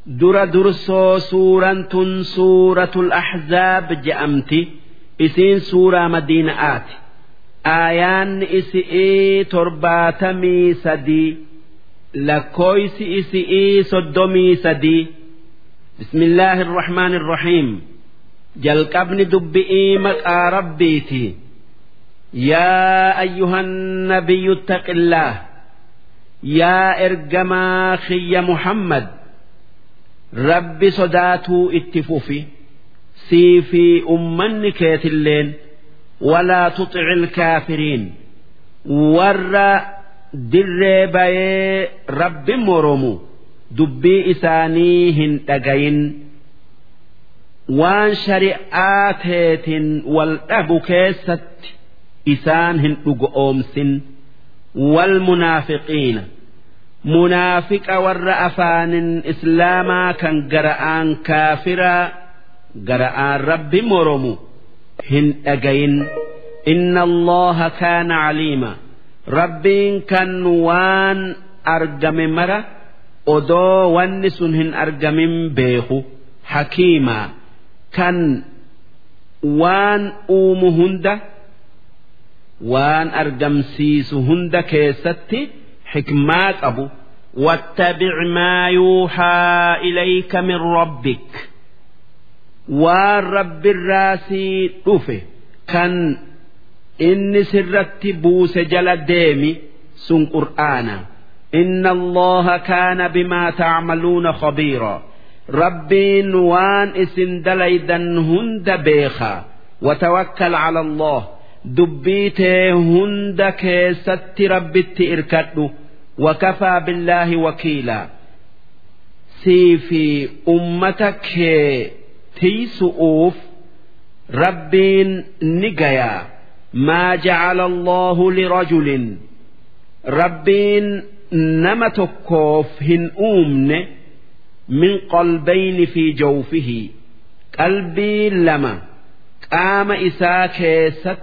dura dursoo suuraan tun suuratul ahzaab je'amti isiin suuraa madiina'aati aayaanni isi'ii torbaatamii sadii lakkooysi isi'ii soddomii sadii bismillaahi irrahmaan irrahiim jalqabni dubbi'ii maqaa rabbiiti yaa ayyuhan nabiyyu ittaqillaah yaa ergamaa kiyya muhammad rabbi sodaatuu itti fufi sii fi ummanni keetilleen walaa tuxici ilkaafiriin warra dirree bayee rabbi moromu dubbii isaanii hin dhagayin waan shari'aa teetin wal dhabu keessatti isaan hin dhugoomsin wal munaafiqiina munaafiqa warra afaanin islaamaa kan gara'aan kaafiraa gara'aan rabbi moromu hin dhagayin inna allaha kaana caliima rabbiin kan waan argame mara odoo wanni sun hin argamin beeku hakiimaa kan waan uumu hunda waan argamsiisu hunda keessatti حكما قبو واتبع ما يوحى إليك من ربك والرب الراسي طفه كان إن سرت بوس جل ديمي سن قرآنا إن الله كان بما تعملون خبيرا ربي وان اسن دليدا هند بيخا وتوكل على الله دبيته هند كيست ربت إركده وكفى بالله وكيلا سيفي أمتك تيسؤوف ربين نجيا ما جعل الله لرجل ربين نمتكوف هن أمن من قلبين في جوفه قلبي لما قام إساك ست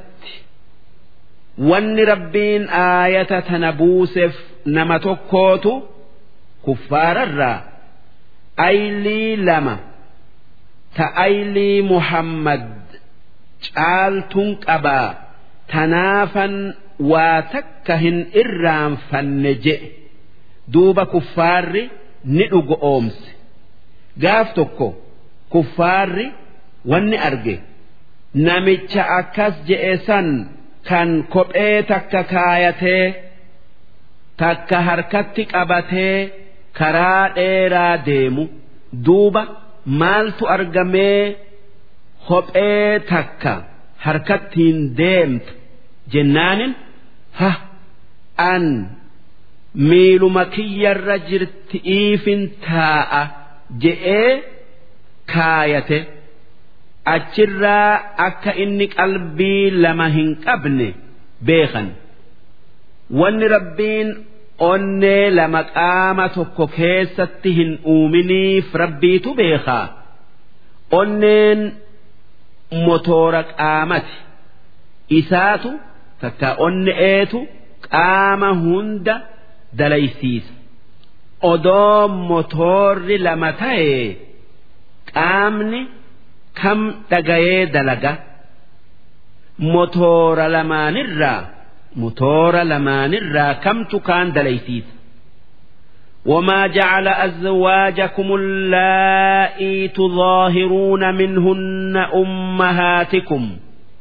wanni rabbiin aayata tana buuseef nama tokkootu kuffaararraa aylii lama ta aylii muhammad caaltuun qabaa tanaafan waa takka hin irraanfanne je'e duuba kuffaarri ni dhugo oomse gaaf tokko kuffaarri wanni arge namicha akkas je'e san kan kophee takka kaayatee takka harkatti qabatee karaa dheeraa deemu duuba maaltu argamee kophee takka harkattiin deemtu jennaanin ha an miiluma kiyyarra jirti iifin taa'a je'ee kaayate. achirraa akka inni qalbii lama hin qabne beekan wanni rabbiin onnee lama qaama tokko keessatti hin uuminiif rabbiitu beekaa onneen motoora qaamati isaatu takka onne'eetu qaama hunda dalaysiisa odoo motoorri lama ta'e qaamni. kam dhagayee dalaga motoora lamaanirraa motoora lamaanirraa kamtu kaan dalaysiisa وما جعل أزواجكم اللائي تظاهرون منهن أمهاتكم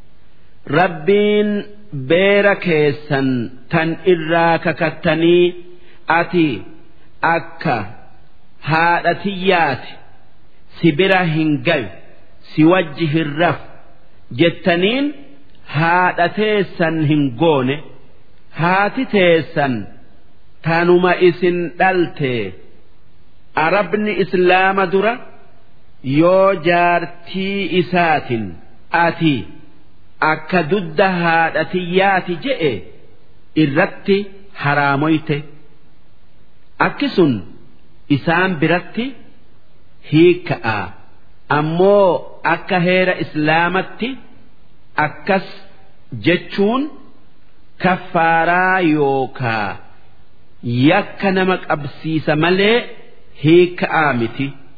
ربين بيركيسا تن إراك كتني أتي أكا هادتيات سبرا هنجل si wajji hin raf jettaniin haadha teessan hin goone haati teessan tanuma isin dhalte arabni islaama dura yoo jaartii isaatin ati akka dudda haadhatiyyaati je'e irratti haraamoyte akki sun isaan biratti hiikka'a. ammoo akka heera islaamatti akkas jechuun kaffaaraa yookaa yakka nama qabsiisa malee hiika'aa miti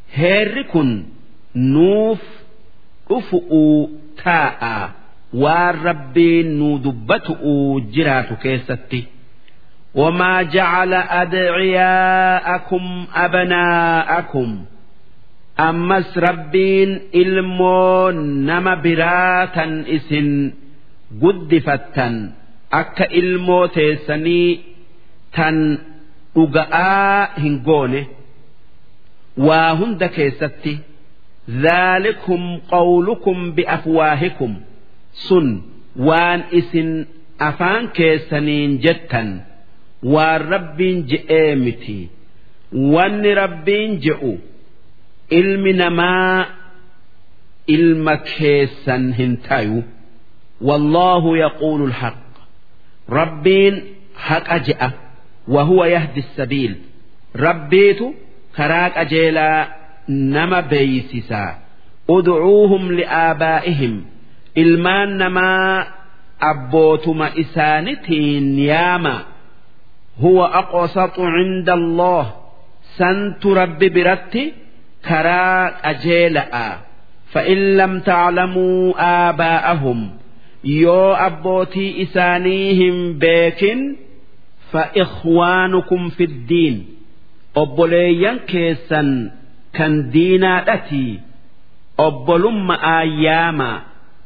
heerri kun nuuf dhufu'uu taa'a waan rabbiin nuu dubbatu'uu jiraatu keessatti. وما جعل أدعياءكم أبناءكم أمس ربين إلمو نما براتا إسن قدفتا أكا إلمو تيسني تن أقاء هنقونه وهند كيستي ذلكم قولكم بأفواهكم سن وان إسن أفان كيسنين جتاً waan rabbiin je'ee miti wanni rabbiin je'u ilmi namaa ilma keessan hin tayu wallaahu yaquulu lhaq rabbiin haqa je'a wahuwa yahdi sabiil rabbiitu karaa qajeelaa nama beeysisaa udcuuhum li'aabaa'ihim ilmaan namaa abbootuma isaanitiin yaamaa هو أقسط عند الله سنت رب برتي كرا أجيلا فإن لم تعلموا آباءهم يو أبوتي إسانيهم بيكن فإخوانكم في الدين أبوليا كيسا كان دينا أتي أبولم آياما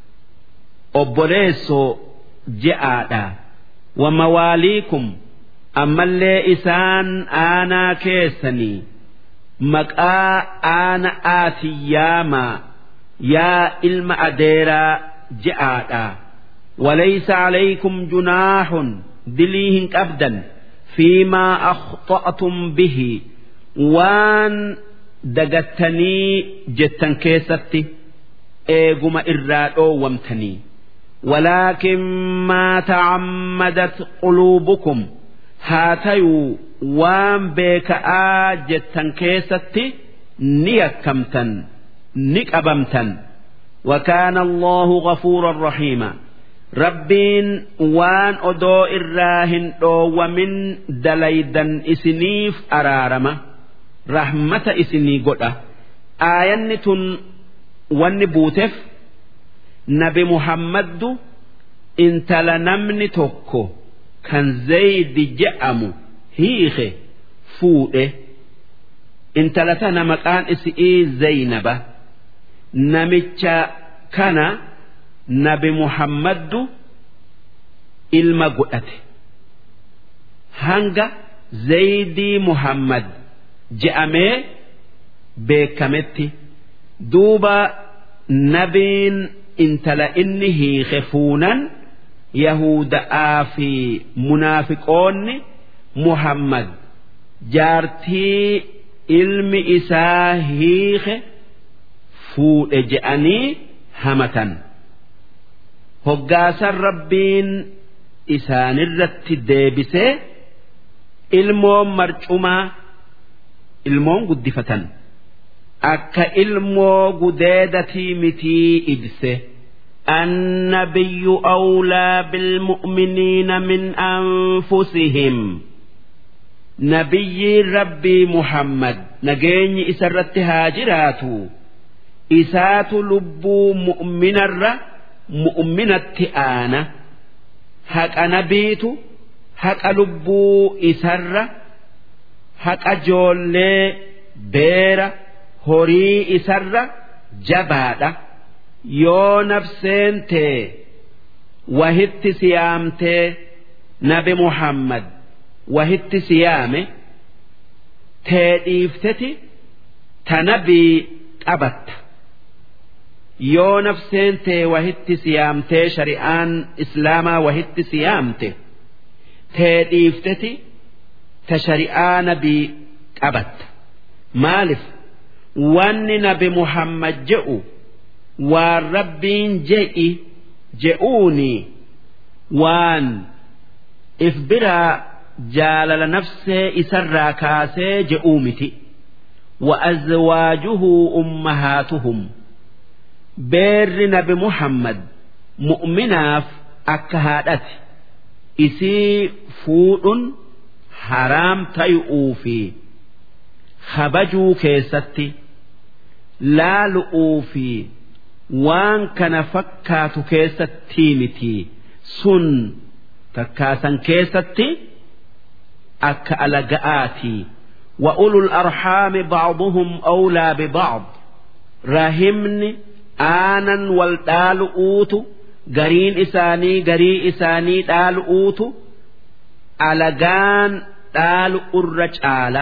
أبوليسو جاء ومواليكم ammallee isaan aanaa keessanii maqaa aana aatiyyaamaa yaa ilma adeeraa je'aadha walaysa calaykum junaahun dilii hin qabdan fiimaa akhta'tum bihi waan dagattanii jettan keessatti eeguma irraa dhoowwamtanii ولكن ما تعمدت قلوبكم haa tayuu waan beeka'aa jettan keessatti ni yakkamtan ni qabamtan وكان الله غفورا رحيما ربين وان أدو إراهن ومن دليدا إسنيف أرارما رحمة إسني قد آية وان بوتف نبي محمد انت لنمني توكو kan zaydi je'amu hiike fuudhe intala tana maqaan isii zaynaba namicha kana nabi muhammaddu ilma godhate hanga zaydii muhammad je'amee beekametti duuba nabiin intala inni hiike fuunan yahuda'aa fi munaafiqoonni muhammad jaartii ilmi isaa hiike fuudhe je'anii hamatan hoggaasan rabbiin isaanirratti deebisee ilmoon marcumaa ilmoon guddifatan akka ilmoo gudeedatii mitii ibse. النبي أولى بالمؤمنين من أنفسهم نبي ربي محمد نجيني إسرت هاجرات إسات لبو مؤمن الر مؤمنة آنا هك نبيت هك لبو إسر هك جولي بير هوري إسر جبادة yoo nafseen tee wahitti siyaamtee nabi muhammad wahitti siyaame tee dhiifteti ta nabii qabatta yoo nafseen tee wahitti siyaamtee shari'aan islaamaa wahitti siyaamte tee dhiifteti ta shari'aa nabii qabatta maalif wanni nabi muhammad je'u waan rabbiin je'i je'uuni waan if biraa jaalala nafsee isarraa kaasee je'uu miti وأزواجه أمهاتهم بير نبي محمد مؤمناف أكهادت إسي فود حرام تيؤوفي خبجوا كيستي laalu'uu fi waan kana fakkaatu keessatti miti sun takkaasan keessatti akka alaga'aati وأولو الأرحام بعضهم أولى ببعض rahimni aanan wal dhaalu'uutu gariin isaanii garii isaanii dhaalu'uutu alagaan dhaalu'urra caala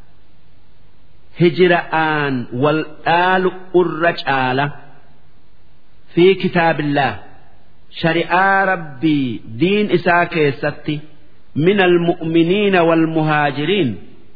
hijra'aan wal dhaalu'urra caala fi kitaabillah shari'aa rabbii diin isaa keessatti من المؤمنين والمهاجرين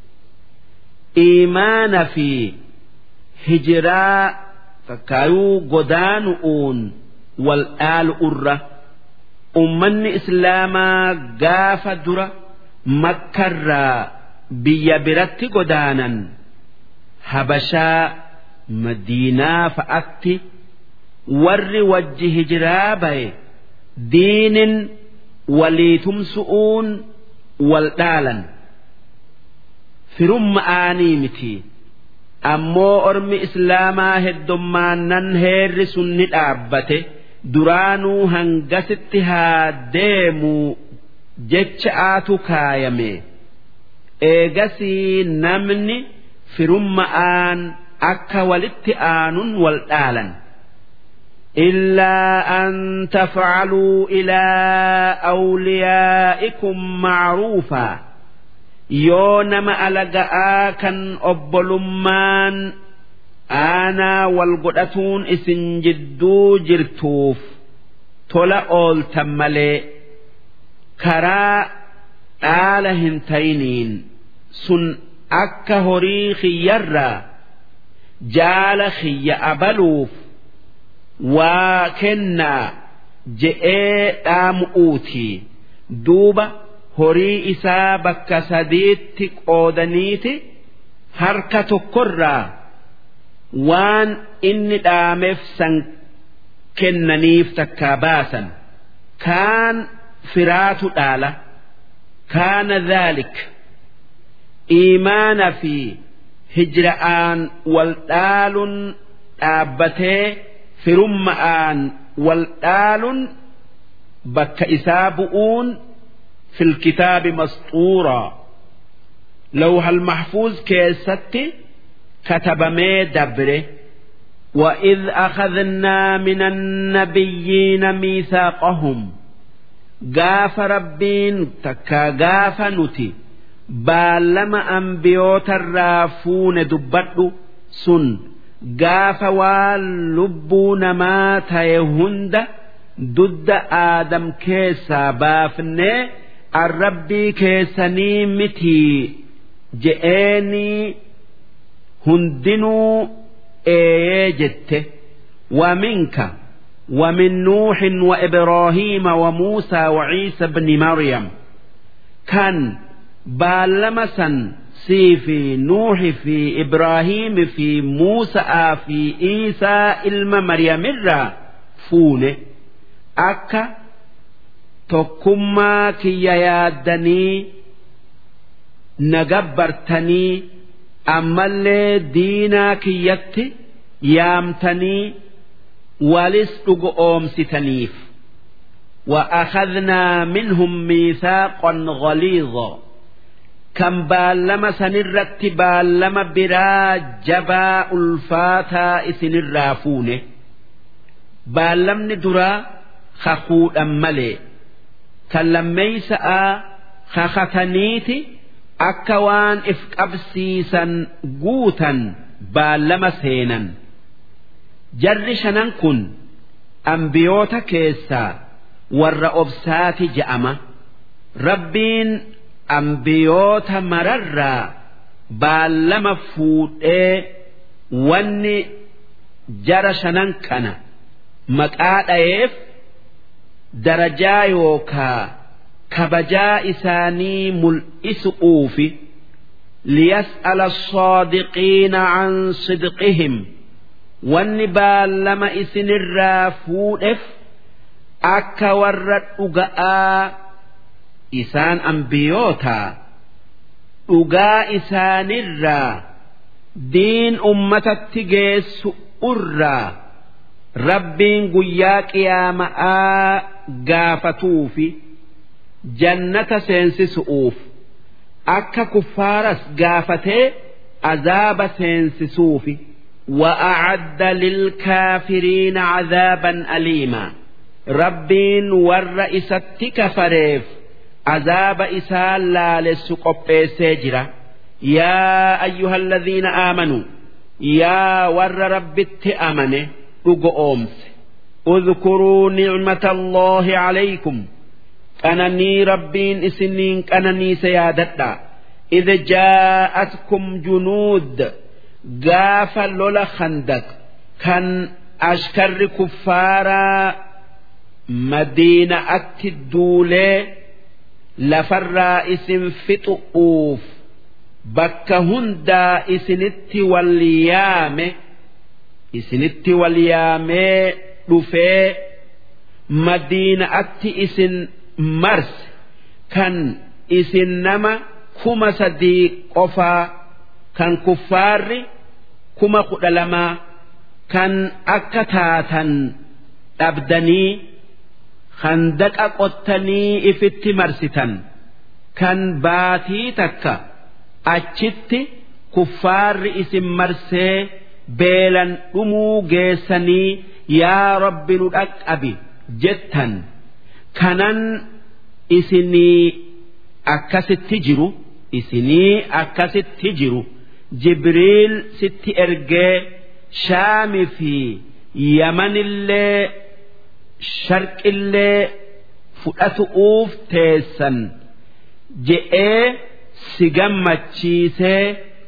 إيمان في hijiraa fakkaayuu godaanu'uun wal dhaalu urra ummanni islaamaa gaafa dura makkarraa biyya biratti godaanan habashaa madiinaa fa'atti warri wajji hijiraa baye diinin waliitumsu'uun wal dhaalan firumma aanii miti. ammoo ormi islaamaa heddummaannan heerri sun ni dhaabbate duraanuu hangasitti haa deemuu jecha aatu kaayame eegasii namni firumma'aan akka walitti aanun wal dhaalan إلا أن تفعلوا إلى أوليائكم معروفا yoo nama alaga'aa kan obbolummaan aanaa wal godhatuun isin jidduu jirtuuf tola ooltan malee karaa dhaala hin tayiniin sun akka horii kiyyarraa jaala kiyya abaluuf waa kennaa je'ee dhaamu'uuti duuba. horii isaa bakka sadiitti qoodaniiti harka tokkorraa waan inni dhaameef san kennaniif takkaa baasan kaan firaatu dhaala kaana dhaalik iimaana fi hijra'aan wal dhaaluun dhaabbatee firumma'aan wal dhaaluun bakka isaa bu'uun في الكتاب مسطورا لوح المحفوظ كيستي كتب مي دبره وإذ أخذنا من النبيين ميثاقهم قاف ربين تكا قاف نتي بالما أنبيوت الرافون دبرد سن قاف واللبون ما تيهند ضد آدم كيسا بافنه arrabbii keessanii mitii je'eenii hundinuu eeyee jette ومنك ومن نوح وإبراهيم وموسى وعيسى بن مريم كان بالمسا سي في نوح في إبراهيم في موسى في عيسى إلما مريم الرا فونه أكا tokkummaa kiyya yaaddanii na gabbartanii ammallee diinaa kiyyatti yaamtanii walis dhugo oomsitaniif وأخذنا منهم ميثاقا غليظا كم بالما سنرت بالما برا جبا ألفاتا إسن الرافون بالمن درا خخود أملي kan lammeeysa'a kakataniiti akka waan if qabsiisan guutan baallama seenan jarri shanan kun ambiyoota keessaa warra obsaati je'ama rabbiin ambiyoota mararraa baallama fuudhee wanni jara shanan kana maqaa dhayeef darajaa yookaa kabajaa isaanii mul'isu'uufi liyas'ala الصادقين عن صدقهم wanni baallama isinirraa fuudheef akka warra dhuga'aa isaan ambiyootaa dhugaa isaanirraa diin ummatatti geessu irraa rabbiin guyyaa qiyaama'aa gaafatuu fi jannata seensisu'uuf akka kuffaaras gaafatee azaaba seensisuufi وأعد للكافرين عذابا أليما ربين والرئيسة كفريف عذاب إسال لا لسقب سجرة يا أيها الذين آمنوا يا ور رب أمنه أمس اذكروا نعمة الله عليكم أنني ربين إسنين أنني سيادتا إذ جاءتكم جنود قاف لولا خندق كان أشكر كفارا مدينة أتدولي لفر اسم فتؤوف bakka hundaa isinitti wal yaame isinitti wal yaamee dhufee madiina'atti isin marse kan isin nama kuma sadii qofaa kan kuffaarri kuma kudha lamaa kan akka taatan dhabdanii handaqa qottanii ifitti marsitan kan baatii takka. achitti kuffaarri isin marsee beelan dhumuu geessanii yaa rabbi nu dhaqqabi jettan kanan isinii akkasitti jiru isinii akkasitti jiru jibriil sitti ergee shaami fi yamanillee sharqillee fudhatu'uuf teessan je'ee. si gammachiisee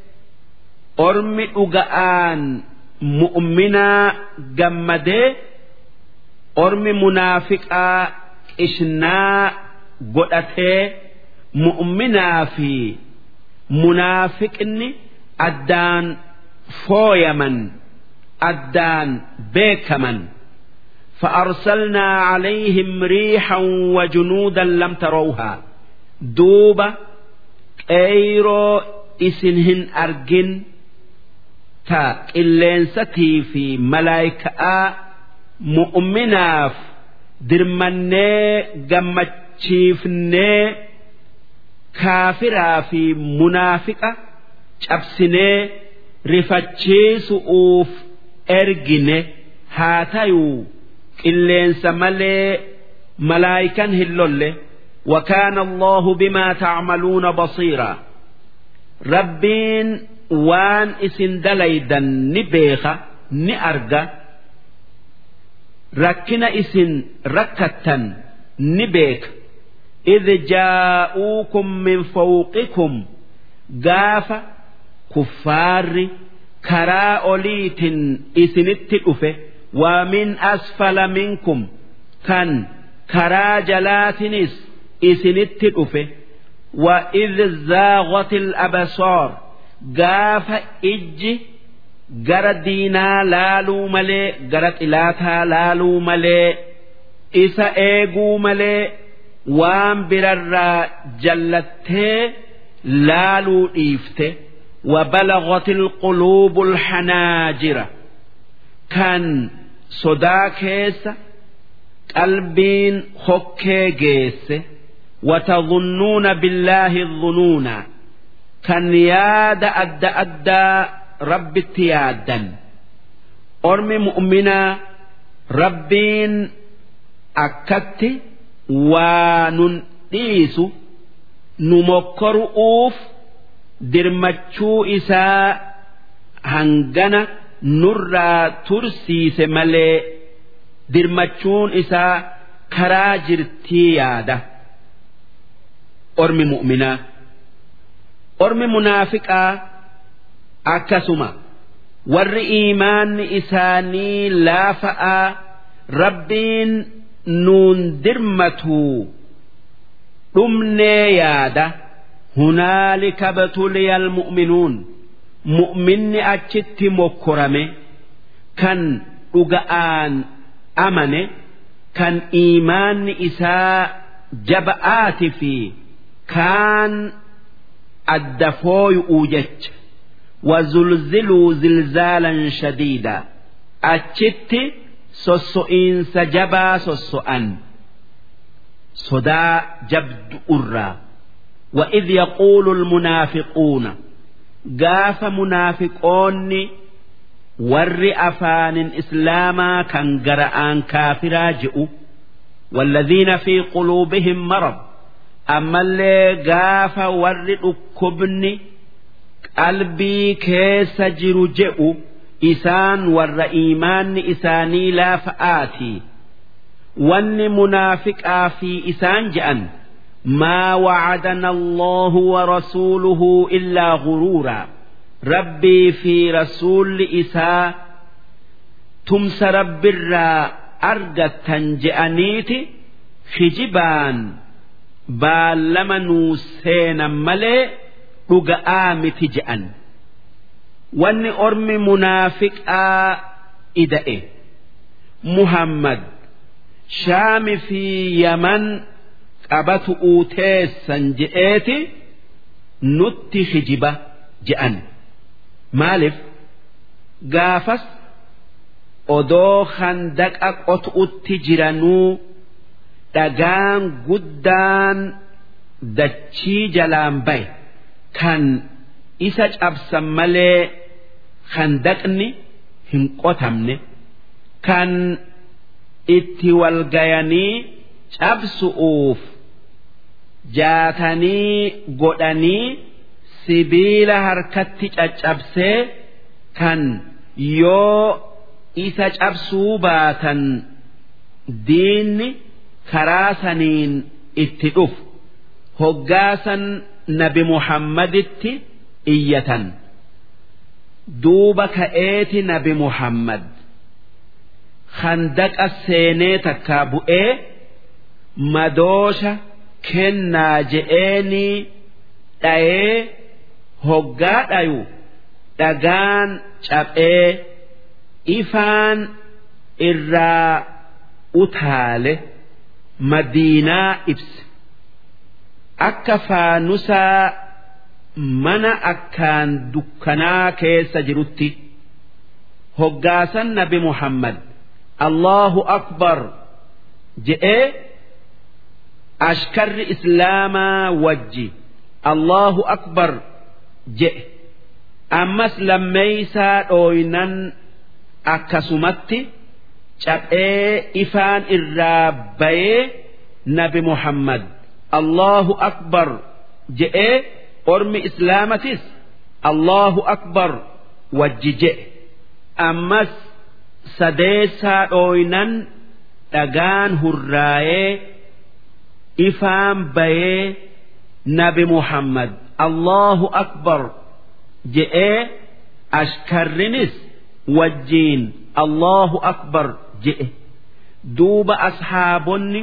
ormi dhuga'aan mu'minaa gammadee ormi munaafiqaa qishnaa godhatee mu'minaa fi munaafiqni addaan fooyaman addaan beekaman فأرسلنا عليهم ريحا وجنودا لم تروها دوبة qeeyroo isin hin argin ta qilleensatii fi malaayika'aa mu'minaaf dirmannee gammachiifnee kaafiraa fi munaafiqa cabsinee rifachiisu'uuf ergine haa tayuu qilleensa malee malaayikan hin lolle. وكان الله بما تعملون بصيرا ربين وان اسن دليدا نبيخا نأرجا ركنا اسن ركتا نبيك إذ جاءوكم من فوقكم قاف كفار كرا أوليت اسن التئفة ومن أسفل منكم كان كرا جلاتنس isinitti dhufe wa idh zaaghatil absaar gaafa ijji gara diinaa laaluu malee gara xilaataa laaluu malee isa eeguu malee waan birarraa jallattee laaluu dhiifte وبلغت القلوب الحناجر كان صدا كيس قلبين خكي جيسه وتظنون بالله الظنون كان ياد أدى أدى رب اتيادا أرمي مؤمنا ربين أكت وننقيس نمكر أوف درمتشو إساء هنغنا نرى ترسيس ملي درمتشون إساء كراجرتي ياده ormi mu'minaa ormi munaafiqaa akkasuma warri iimaanni isaanii laafa'aa rabbiin nuun dirmatuu dhumnee yaada hunaalika batuliya almu'minuun mu'minni achitti mokkorame kan dhuga'aan amane kan iimaanni isaa jaba'aati fi kaan adda fooyu'uu jecha وزلزلوا زلزالا شديدا أتشت سوسوئين سجبا سوسوأن صدا جبد أرى وإذ يقول المنافقون قاف منافقون ور أفان إسلاما كان قرآن كافرا جئوا والذين في قلوبهم مرض أما اللي قاف ور أكبني قلبي كيس جرو جئوا إسان ور إيمان إساني لا فآتي وان منافق في إسان جأن ما وعدنا الله ورسوله إلا غرورا ربي في رسول إساء تمس رب الرا أرجت جأنيت خجبان بالما نوسين ملي رقآمت جأن واني أرمي منافق إدئه محمد شام في يمن qabatu uuteessan je'eeti nutti hijiba je'an maaliif gaafas odoo handaqa qotu'utti jiranuu dhagaan guddaan dachii jalaan baye kan isa cabsan malee handaqni hin qotamne kan itti walgayanii cabsu'uuf jaatanii godhanii sibiila harkatti caccabsee kan yoo isa cabsuu baatan diinni karaa saniin itti dhufu hoggaasan nabi muhammaditti iyyatan duuba ka'eeti nabi muhammad handaqa seenee takkaa bu'ee madoosha kennaa je'eenii dhayee hoggaa dhayu dhagaan caphee ifaan irraa utaale madiinaa ibse akka faanusaa mana akkaan dukkanaa keessa jirutti hoggaasan nabi muhammad allahu akbar je'ee ashkarri islaamaa wajji allahu akbar je'e ammas lammeeysaa dhooynan akkasumatti caphee ifaan irraa bayee nabi muhammad allahu akbar je'ee ormi islaamatis allahu akbar wajji je'e ammas sadeessaa dhooynan dhagaan hurraayee ifaan bayee nabi muhammad allahu akbar je'ee ashkarrinis wajjiin allahu akbar je'e duuba ashaabonni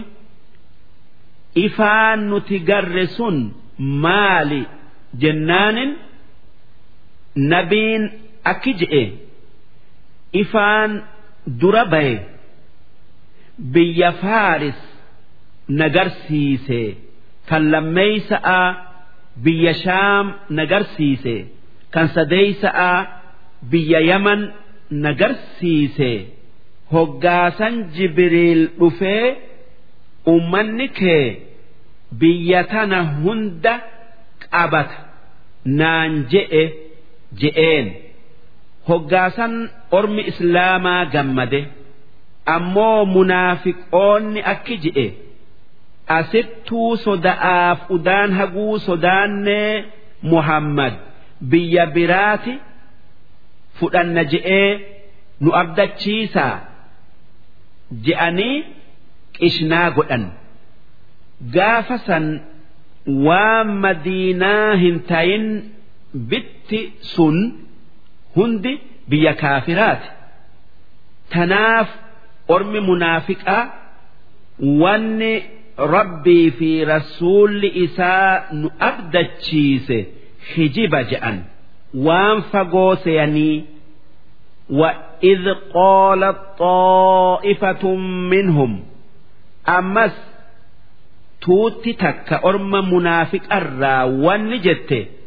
ifaan nuti garre sun maali jennaanin nabiin akki je'e ifaan dura baye biyya faaris nagarsiise kan lammeeysa'a biyya shaam nagarsiise kan sadeeysa'a biyya yaman nagarsiise hoggaasan jibriil dhufee ummanni kee biyya tana hunda qabata naan je'e je'een hoggaasan ormi islaamaa gammade ammoo munaafiqoonni akki je'e asittuu soda'aaf udaan haguu sodaannee muhammad biyya biraati fudhanna je'ee nu abdachiisaa je'anii qishnaa godhan gaafa san waan madiinaa hin tayin bitti sun hundi biyya kaafiraati tanaaf ormi munaafiqaa wanni rabbii fi rasuulli isaa nu abdachiise hijiba je'an waan fagoo seeyanii وإذ قالت طائفة منهم أمس توتي تك أرم منافق الرا ونجت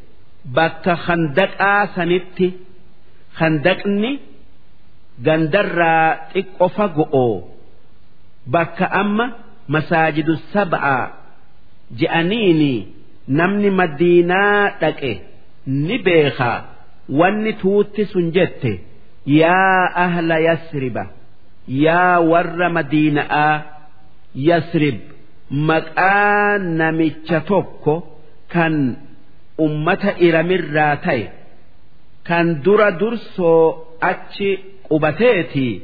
bakka khandaqaa sanitti khandaqni gandarraa xiqqo fago'oo bakka amma masaajidu sab'aa je'aniini namni madiinaa dhaqe ni beekaa wanni tuutti sun jette yaa ahla yasriba yaa warra madiina'aa yasrib maqaa namicha tokko kan ummata iramirraa ta'e kan dura dursoo achi qubateetii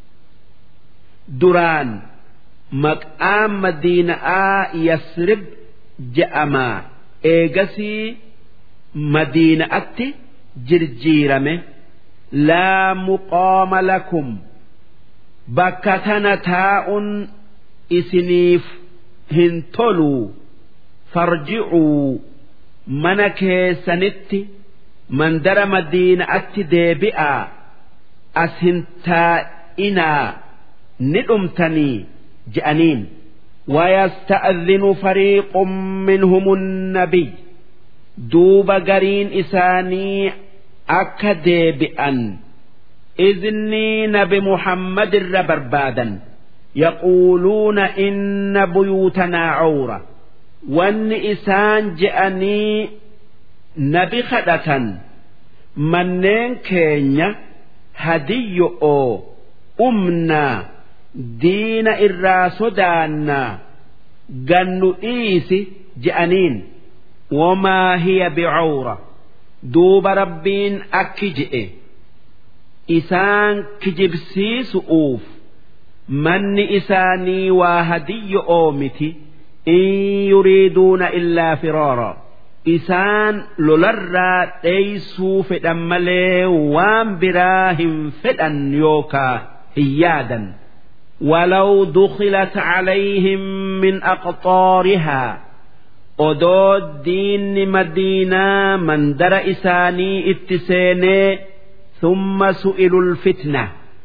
duraan maqaan madiina'aa yasrib je'amaa eegasii madiina'atti jirjiirame laa muqaama lakum bakka tana taa'un isiniif hin toluu farji'uu mana keessanitti mandara madiina'atti deebi'aa as hin taa'inaa ni dhumtanii je'aniin ويستأذن فريق منهم النبي دوب قرين إساني أكدي بأن إذني نبي محمد الربربادا يقولون إن بيوتنا عورة وأن إسان جأني نبي خدة منين كينيا هدي أو أمنا diina irraa sodaannaa gannu dhiisi je'aniin wamaa hiya bicawra duuba rabbiin akki je'e isaan kijibsiisu'uuf manni isaanii waa hadiyyo oomiti in yuriiduuna illaa firaara isaan lolarraa dheeysuu fedhan malee waan biraa hin fedhan yookaa hin yaadan ولو دخلت عليهم من أقطارها odoo diinni madiinaa mandara isaanii itti seenee thumma su'ilul fitna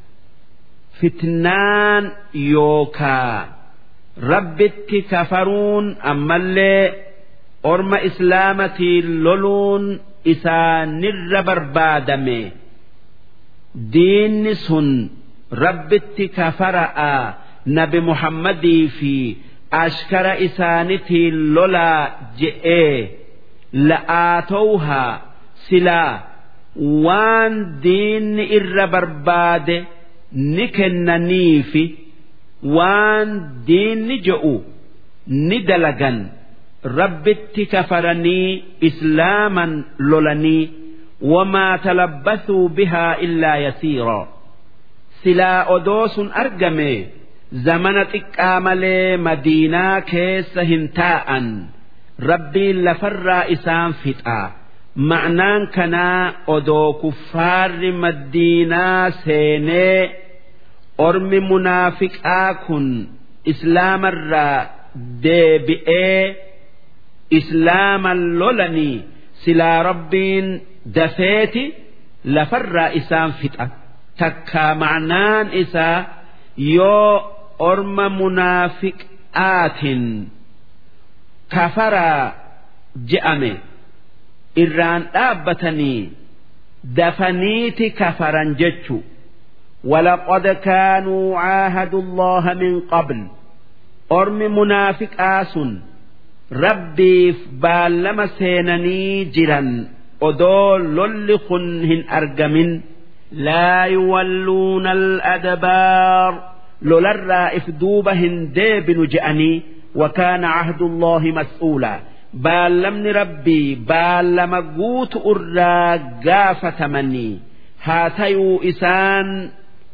fitnaan yookaa rabbitti kafaruun ammallee orma islaamatiin loluun isaanirra barbaadame diinni sun rabbitti kafara'a nabi muhammadii fi ashkara isaanitiin lolaa je'ee la'aatowhaa silaa waan diinni irra barbaade ni kennaniifi waan diinni je'u ni dalagan rabbitti kafaranii islaaman lolanii wamaa talabbasuu bihaa illaa yasiiraa silaa odoo sun argame zamana xiqqaa malee madiinaa keessa hin taa'an rabbiin lafarraa isaan fixaa ma'naan kanaa odoo kuffaarri madiinaa seenee ormi munaafiqaa kun islaamarraa deebi'ee islaaman lolanii silaa rabbiin dafeeti lafarraa isaan fixa. takkaa ma'naan isaa yoo orma munaafiqaatin kafaraa je'ame irraan dhaabbatanii dafaniiti kafaran jechu ولقد كانوا عاهدوا الله من قبل أرم منافق آس ربي بالما سينني جرا أدول للخن هن أرجمن لا يولون الأدبار لولرا إفدوبهن ديبن جأني وكان عهد الله مسؤولا بال ربي بال مقوت أرى قافة مني هاتيو إسان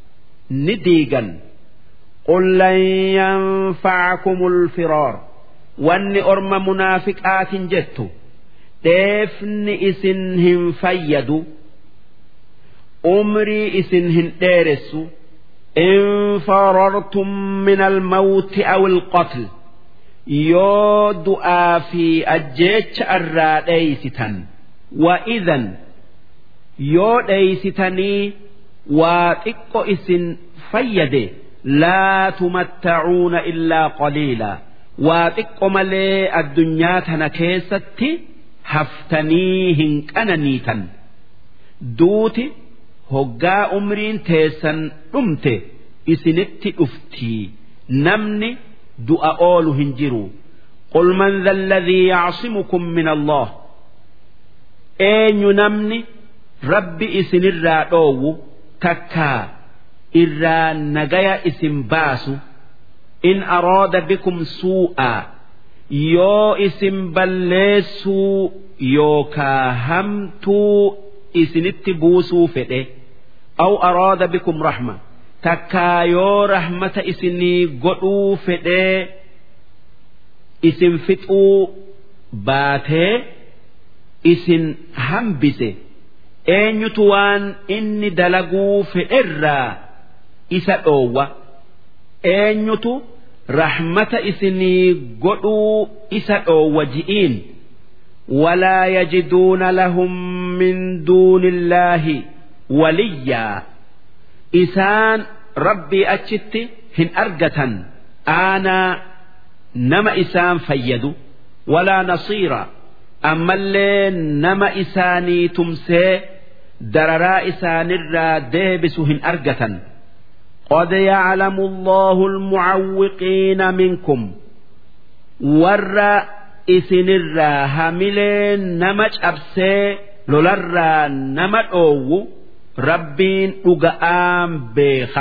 نديقا قل لن ينفعكم الفرار واني أرم منافقات جدت ديفن إسنهم فيدوا umrii isin hin dheeressu in farartum min almawti aw alqatl yoo du'aa fi ajjeecha irraa dheeysitan wa idan yoo dheeysitanii waa xiqqo isin fayyade laa tumattacuuna illaa qaliila waa xiqqo malee addunyaa tana keessatti haftanii hin qananiitan duuti hoggaa umriin teessan dhumte isinitti dhuftii namni du'a oolu hin jiru قل من ذا الذي يعصمكم من الله eenyu namni rabbi isinirraa dhoowwu takkaa irraa nagaya isin baasu in araada bikum suu'aa yoo isin balleessuu yookaa hamtuu isinitti buusuu fedhe aw araada bikum rahma takkaa yoo rahmata isinii godhuu fedhee isin fixuu baatee isin hambise eenyutu waan inni dalaguu fedherraa isa dhoowwa eenyutu rahmata isinii godhuu isa dhoowwa ji'iin ولا يجدون لهم من دون الله وليا إسان ربي أتشت هن أرجة أنا نما إسان فيدو ولا نصيرا أما اللي نما إساني تمسي دررا إسان الرا ديبس هن أرجة قد يعلم الله المعوقين منكم ور isinirraa hamilee nama cabsee lolarraa nama dhoowwu rabbiin dhuga'aan beeka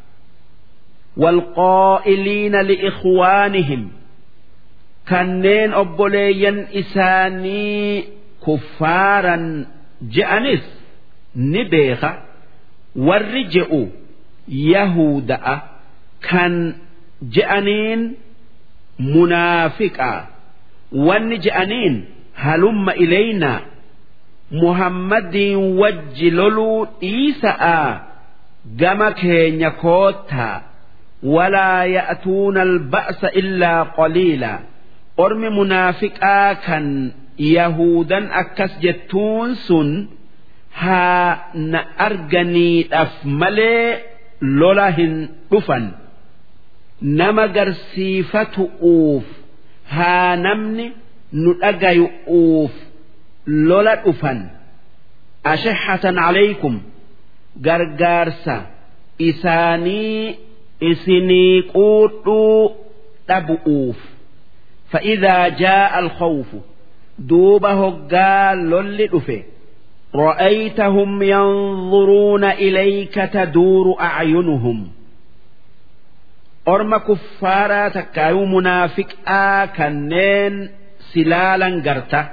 والقائلين لإخوانهم kanneen obboleeyyan isaanii kuffaaran je'anis ni beeka warri je'u yahuda'a kan je'aniin munaafiqaa wanni je'aniin halumma ilaynaa muhammadiin wajji loluu dhiisa'a gama keenya koottaa walaa ya'tuuna alba'sa illaa qaliila ormi munaafiqaa kan yahudan akkas jettuun sun haa na arganiidhaaf malee lola hin dhufan nama garsiifatu'uuf haa namni nu dhagayu'uuf lola dhufan ashahatan calaykum gargaarsa isaanii isinii quudhuu dhabu'uuf فإذا جاء الخوف دوب هقا لل دفه رأيتهم ينظرون إليك تدور أعينهم أرم كفارا تكايو منافق كنين سلالا قرتا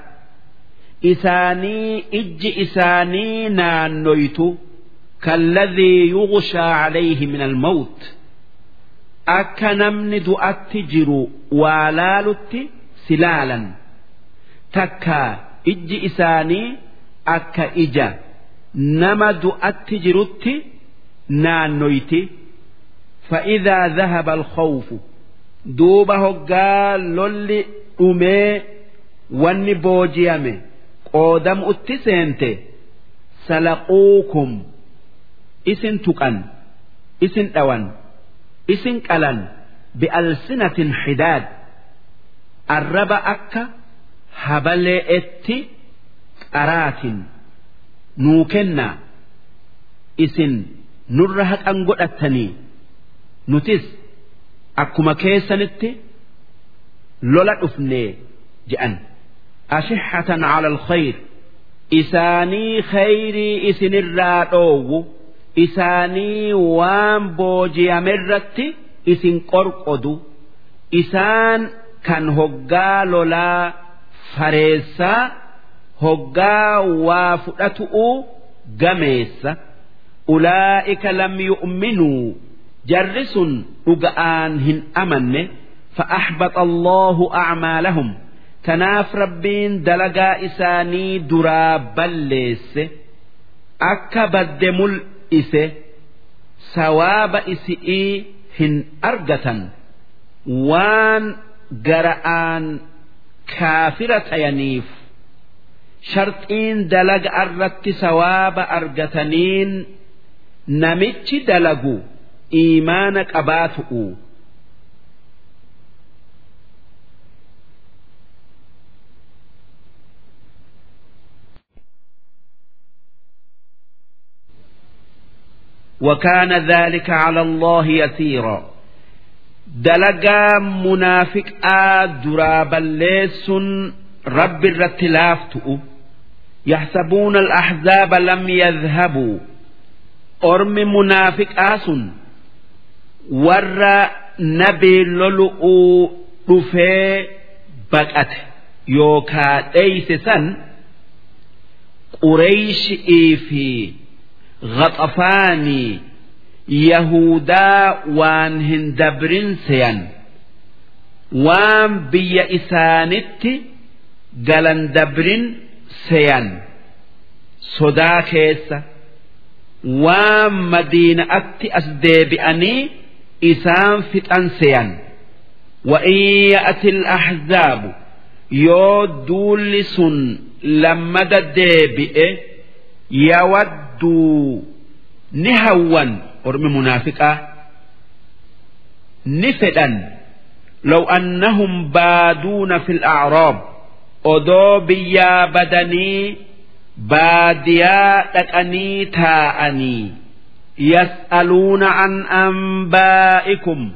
إساني إج إساني نانويت كالذي يغشى عليه من الموت akka namni du'atti jiru waa laalutti silaalan takka ijji isaanii akka ija nama du'atti jirutti naannoyti فإذا ذهب الخوف دوب هقا لولي أمي واني بوجيامي قودم اتسنت سلقوكم اسن تقن اسن اوان isin qalan bi'alsinatin hidaad arraba akka habalee'etti qaraatin nuu kennaa isin nurra haqan godhattanii nutis akkuma keessanitti lola dhufnee je'an ashixatan cala alkhayr isaanii khayrii isinirraa dhoowwu isaanii waan booji'amerratti isin qorqodu isaan kan hoggaa lolaa fareessaa hoggaa waa fudhatu'u gameessa ulaa'ika lam yu'minuu jarri sun dhuga'aan hin amanne فأحبط الله أعمالهم تناف ربين دلقا إساني درا بليس أكا بد ise sawaaba isi'ii hin argatan waan gara'aan kaafira tayaniif sharxiin dalaga irratti sawaaba argataniin namichi dalagu iimaana qabaatu'u وكان ذلك على الله يسيرا دلقا منافق درابا ليس رب الرتلافتؤ يحسبون الأحزاب لم يذهبوا أرم منافق آس ور نبي للؤ رفي بقت يوكا ليس سن قريش إيفي غطفاني يهودا وان هندبرين سيان وان بي إسانت قلن دبرين سيان صدا كيسة وان مدينة أتي أسديبئني إسان فتن سيان وإن يأتي الأحزاب يو دولس لما ديبئ يودوا نهوا أرمي منافقة نفدا لو أنهم بادون في الأعراب أدو بيا بدني باديا تكني تاءني يسألون عن أنبائكم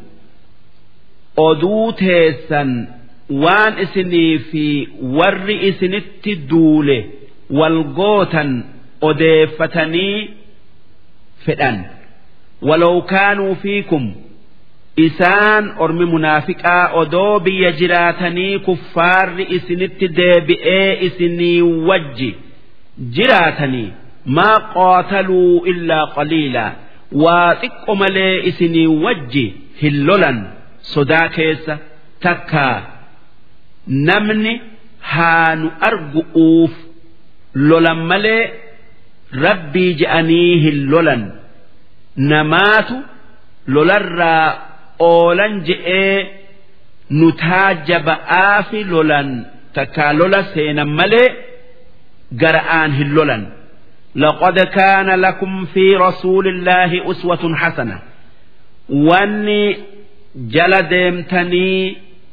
أدو تيسا وان إسني في ور إسنت دولة والقوتا أديفتني فدان ولو كانوا فيكم إسان أرمي منافقا أدو بيجراتني كفار إسنت ديبئي إسني وجي جراتني ما قاتلوا إلا قليلا واتق ملي إسني وجي هلولا صدا كيسة تكا نمني هانو أرقؤوف لولا ملي rabbii je'anii hin lolan namaatu lolarraa oolan je'ee nu taajaba'aa fi lolan takkaa lola seenan malee gara'aan hin lolan لقد كان لكم في رسول الله أسوة حسنة واني جل ديمتني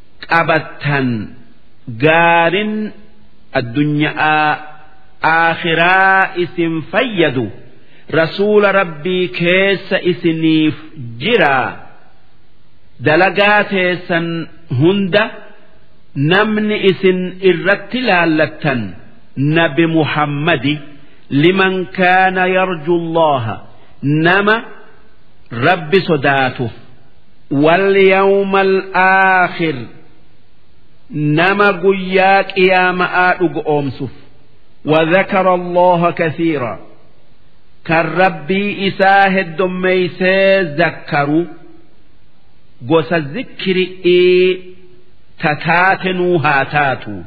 قبتا قار الدنيا aakhiraa isin fayyadu rasuula rabbii keessa isiniif jira dalagaa teessan hunda namni isin irratti laallattan nabi muhammadi liman kaana yarju allaha nama rabbi sodaatuuf walyawma alaakhir nama guyyaa qiyaama'aa dhugoomsuuf وذكر الله كثيرا كالربي إساه الدميسي ذكروا قوس الذكر إيه تتاتنوا هاتاتوا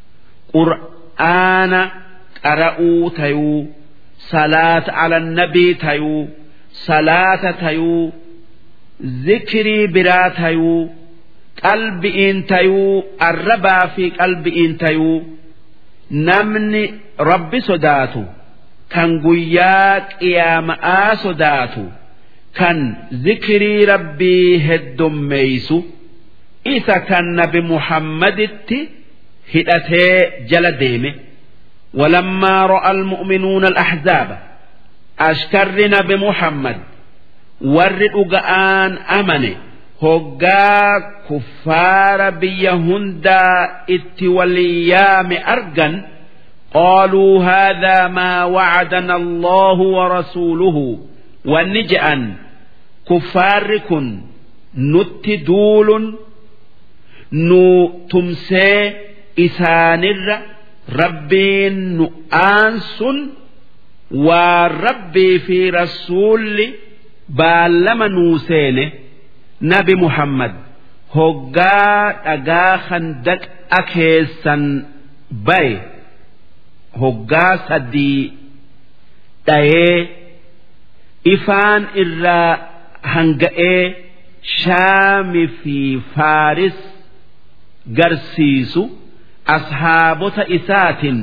قرآن قرأوا تيو صلاة على النبي تيو صلاة تيو ذكري برا تيو قلب إن تيو الربا في قلب إن تيو namni rabbi sodaatu kan guyyaa qiyaama'aa sodaatu kan zikrii rabbii heddummeeysu isa kan nabi muhammaditti hidhatee jala deeme ولما رأى المؤمنون الأحزاب أشكر نبي محمد ورد أن أمنه hoggaa kuffaara biyya hundaa itti waliyyaame argan qaaluu haadaa maa wacadana allahu warasuuluhu wanni je'an kuffaarri kun nutti duulun nu tumsee isaanirra rabbiin nu aansun waan rabbii fi rasuulli baallama nuu seene nabi muhammad hoggaa dhagaa handaqa keessan baye hoggaa sadii dhayee ifaan irraa hanga'ee shaami fi faaris garsiisu ashaabota isaatin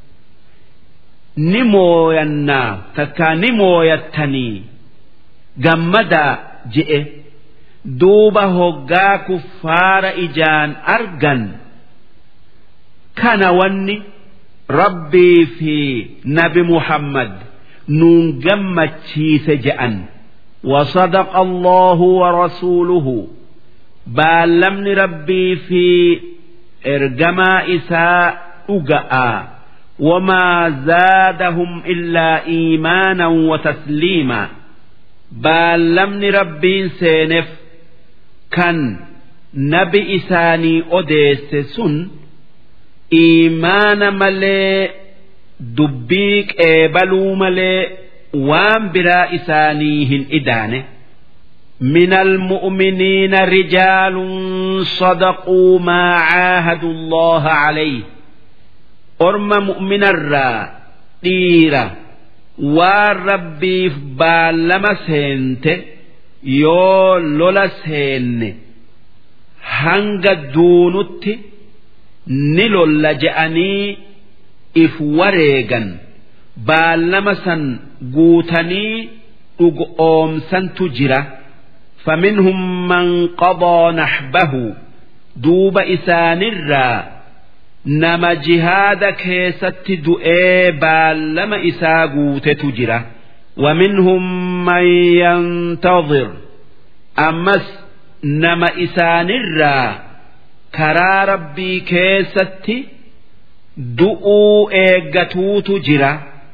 ni mooyannaa takkaa ni mooyattanii gammadaa je'e duuba hoggaa kuffaara ijaan argan kana wanni rabbii fi nabi muhammad nuun gammachiise je'an وصدق الله ورسوله بال ربي في إرجما إساء أجأ وما زادهم إلا إيمانا وتسليما بال ربي سينف كان نبي إساني أديس سن إيمان ملي دبيك إيبلو ملي وان برا إسانيهن إدانه من المؤمنين رجال صدقوا ما عاهدوا الله عليه أرم مؤمن الرا ديرا والربي بالما سنت يو لولا سن هنگ دونت نلول جأني if wareegan baallama san guutanii dhugoomsantu jira فمنهم من قضى نحبه دوب إسانرا نما جهاد كيست دؤي بالما إساقوت تجرى ومنهم من ينتظر أمس نما إسانرا كرا ربي كيست du'uu eeggatuutu jira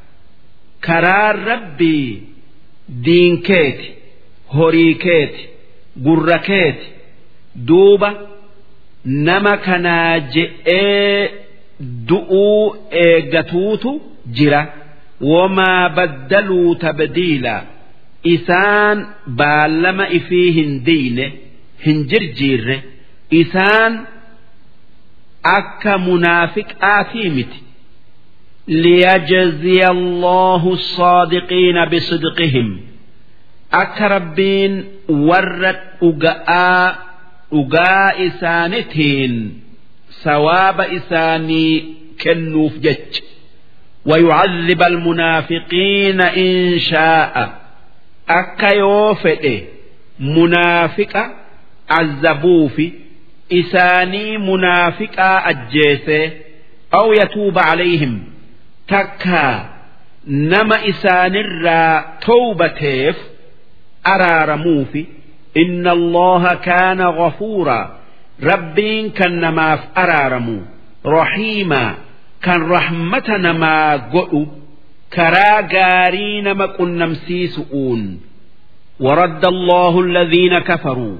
karaan rabbii diinkeeti horii keeti gurra keeti duuba nama kanaa je'ee du'uu eeggatuutu jira wamaa baddaluu tabdiila isaan baallama ifii hin diine hin jirjiirre isaan akka munaafiqaatii miti liyajziya allahu الصادقين بصدقهم akka rabbiin warra dhuga'aa dhugaa isaanitiin sawaaba isaanii kennuuf jecha ويعذب المنافقين إن شاء أكا يوفئ منافق عذبوفي إساني منافقا أجيسي أو يتوب عليهم تكا نما إسان الرا توبتيف أرارموفي إن الله كان غفورا ربين كان نماف أرارمو رحيما كان رحمة نما قلو كرا غاري نما قنمسي سؤون ورد الله الذين كفروا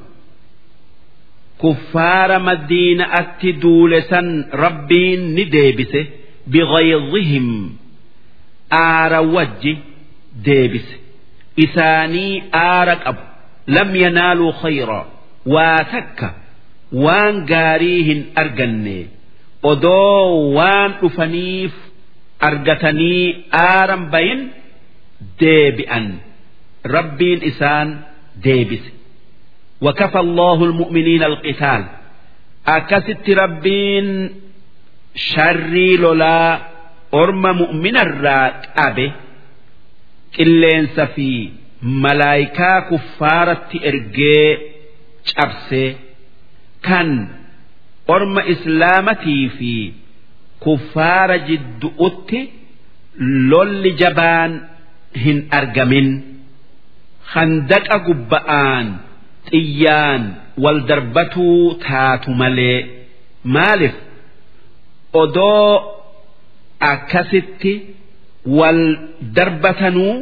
كفار مدينة أتدولسا ربين نديبسه بغيظهم آر وجه ديبسه إساني آرك أب لم ينالوا خيرا واتك وان قاريهن أرجني odoo waan dhufaniif argatanii aaran bayin deebi'an rabbiin isaan deebise وكفى الله المؤمنين القتال أكست ربين شري لولا أرم مؤمن الراك أبي كلين سفي ملايكا كفارة إرجي شابسي كان orma islaamatii fi kuffaara jiddu'utti lolli jabaan hin argamin handaqa gubba'aan xiyyaan wal darbatuu taatu malee maalif odoo akkasitti wal darbatanuu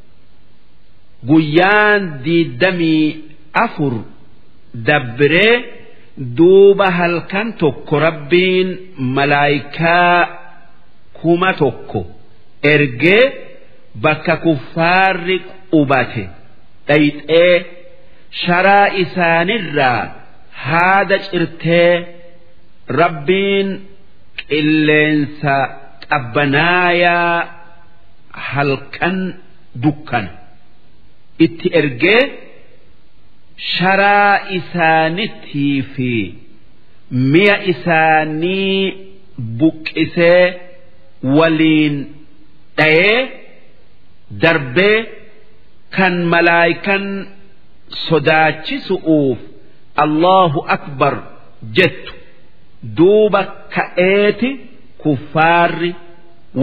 guyyaan diiddamii afur dabbiree duuba halkan tokko rabbiin malaayikaa kuma tokko ergee bakka kuffaarri qubate dhayxee sharaa isaanirraa haada cirtee rabbiin qilleensa qabbanaayaa halkan dukkana itti ergee sharaa isaanittii fi mi'a isaanii buqqisee waliin dhayee darbee kan malaayikan sodaachisu'uuf Allahu akbar jettu duuba ka'eeti kuffaarri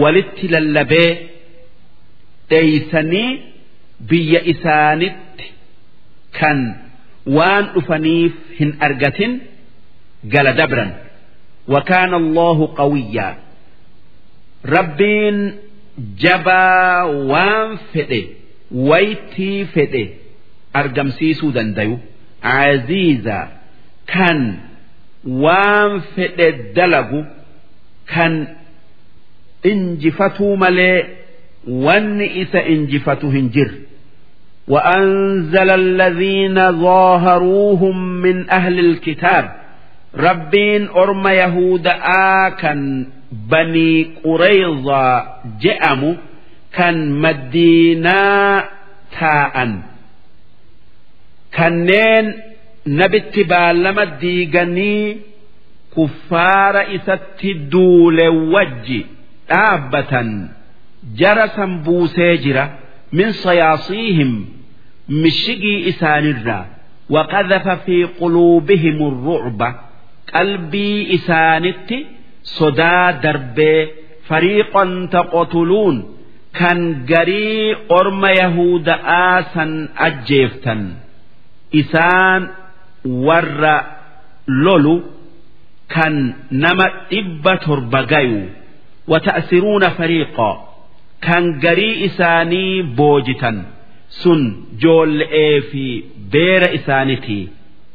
walitti lallabee dheeysanii biyya isaanitti kan waan dhufaniif hin argatin gala dabran وكان الله قويا ربين جبا وان فده ويتي فده أرجمسيسو دنديو عزيزا كان وان فده دلقو كان انجفتو ملي وان إسا انجفتو هنجر وأنزل الذين ظاهروهم من أهل الكتاب ربين أرم يهود آكن بني قريظة جأموا كان مدينة تاء كنين نبت بالما ديغني كفار إسات دول وجي آبة جرسا بوسيجرة من صياصيهم مشقي إسان الرا وقذف في قلوبهم الرعب قلبي إسانت صدا درب فريقا تقتلون كان قري أرم يهود آسا أجيفتا إسان ور لولو كان نما إبا تربغيو وتأسرون فريقا كان قري إساني بوجتا سن جول في بير إسانتي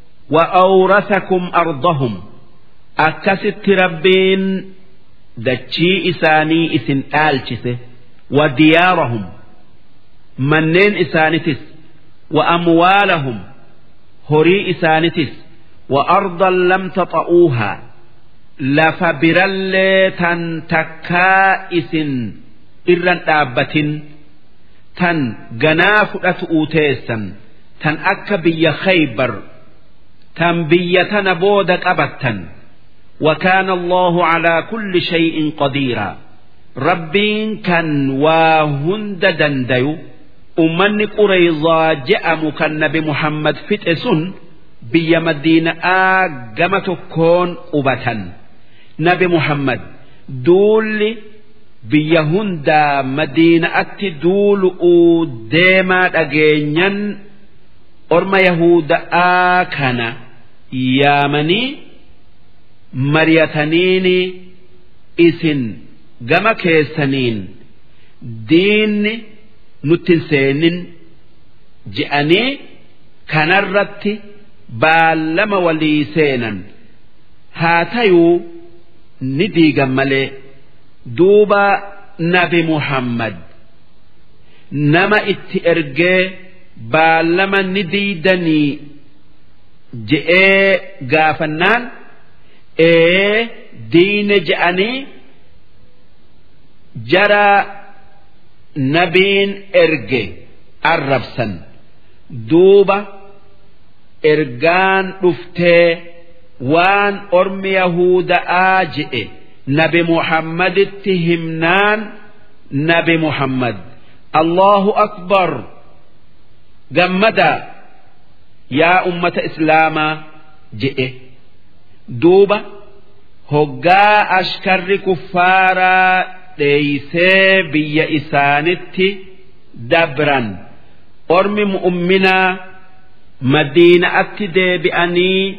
وأورثكم أرضهم أكست ربين دتشي إساني إسن آلشسه وديارهم منين إسانتس وأموالهم هري إسانتس وأرضا لم تطئوها لفبرل تنتكا إسن إرن آبة تن جناف أتؤتيسا تن أك بي خيبر تن بيتنا بودك أبتا وكان الله على كل شيء قديرا ربين كان واهند دنديو أمني قريظا جاء مكن بمحمد فتئسن بي مدينة آقمة كون أبتا نبي محمد دول biyya hundaa madiinaatti duulu'uu deemaa dhageenyan orma yahuda'aa kana yaamanii mariyataniini isin gama keessaniin diinni nutti hin seenin je'anii kanarratti baallama walii seenan haa tayuu ni diigan malee. duuba nabi muhammad nama itti ergee baallama ni diidanii je'ee gaafannaan ee diine je'anii jara nabiin erge arrabsan duuba ergaan dhuftee waan ormi yahuda'aa je'e. نبي محمد اتهمنان نبي محمد الله أكبر جمدا يا أمة إسلاما جئ دوبة هقا أشكر كفارا ليسي بي إسانتي دبرا أرمي مؤمنا مدينة أتدي بأني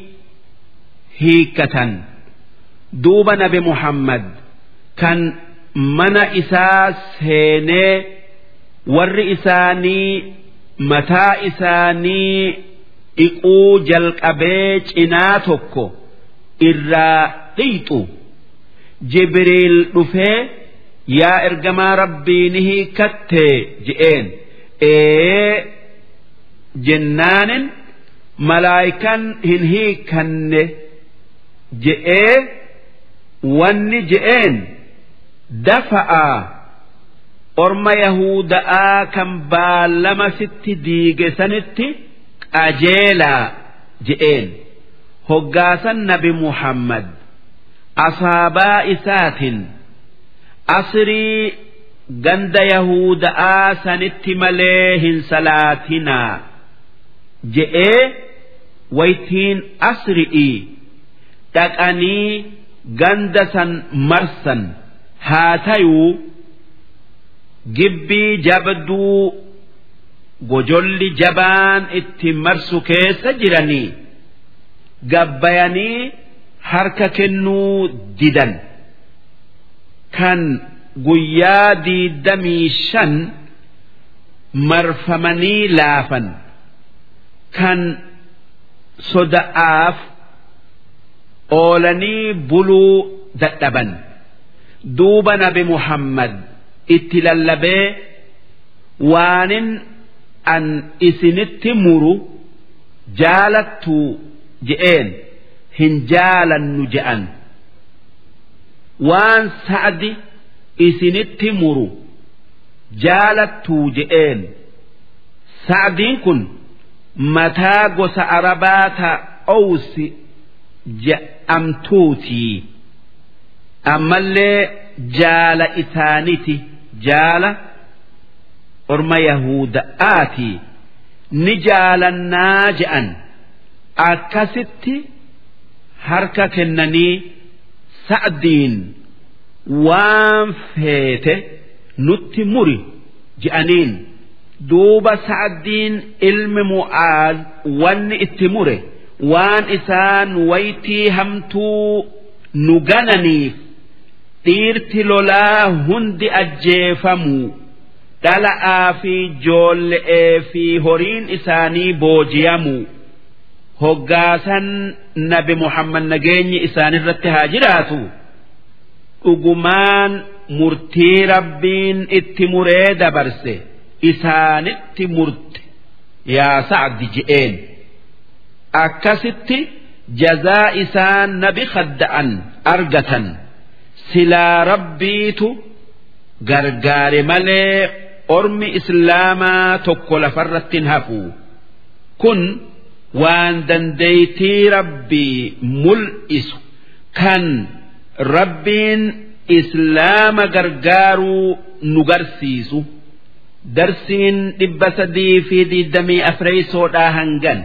هيكة duuba nabi muhammad kan mana isaa seenee warri isaanii mataa isaanii dhiquu jalqabee cinaa tokko irraa dhiixu jibriil dhufee yaa ergamaa rabbii ni hiikattee je'een ee jennaanin malaayikan hin hiikanne je'ee wanni je'een dafa'a orma yahuda'aa kan baallama sitti diige sanitti qajeelaa je'een hoggaasan nabi muhammad asaabaa isaatiin asrii ganda yahuda'aa sanitti malee hin salaatinaa je'ee waytiin asri'ii dhaqanii ganda san marsan haa tayuu gibbii jabduu gojolli jabaan itti marsu keessa jiranii gabbayanii harka kennuu didan kan guyyaa diidamii shan marfamanii laafan kan soda'aaf oolanii buluu dadhaban duuba nabi muhammad itti lallabee waanin an isinitti muru jaalattu je'een hin jaalannu je'an waan sa'adi isinitti muru jaalattuu je'een sa'adiin kun mataa gosa arabaa ta owsi je'amtuutii ammallee jaala isaaniti jaala orma yahuda'aati ni jaalannaa je'an akkasitti harka kennanii sa'diin waan feete nutti muri je'aniin duuba sa'diin ilmi mu'aaz wanni itti mure waan isaan waytii hamtuu nu gananiif dhiirti lolaa hundi ajjeefamuu dhala'aa fi joolle'ee fi horiin isaanii booji'amuu hoggaasan nabi muhammad nageenyi isaanirratti haa jiraatu dhugumaan murtii rabbiin itti muree dabarse isaanitti murte yaa sa'di je'een akkasitti jazaa isaan nabi kadda'an argatan silaa rabbiitu gargaare malee ormi islaamaa tokko lafarratti hin hafu kun waan dandeeytii rabbii mul'isu kan rabbiin islaama gargaaruu nu garsiisu darsiin dhibba sadii fi digdamii afreeysoodhaa hangan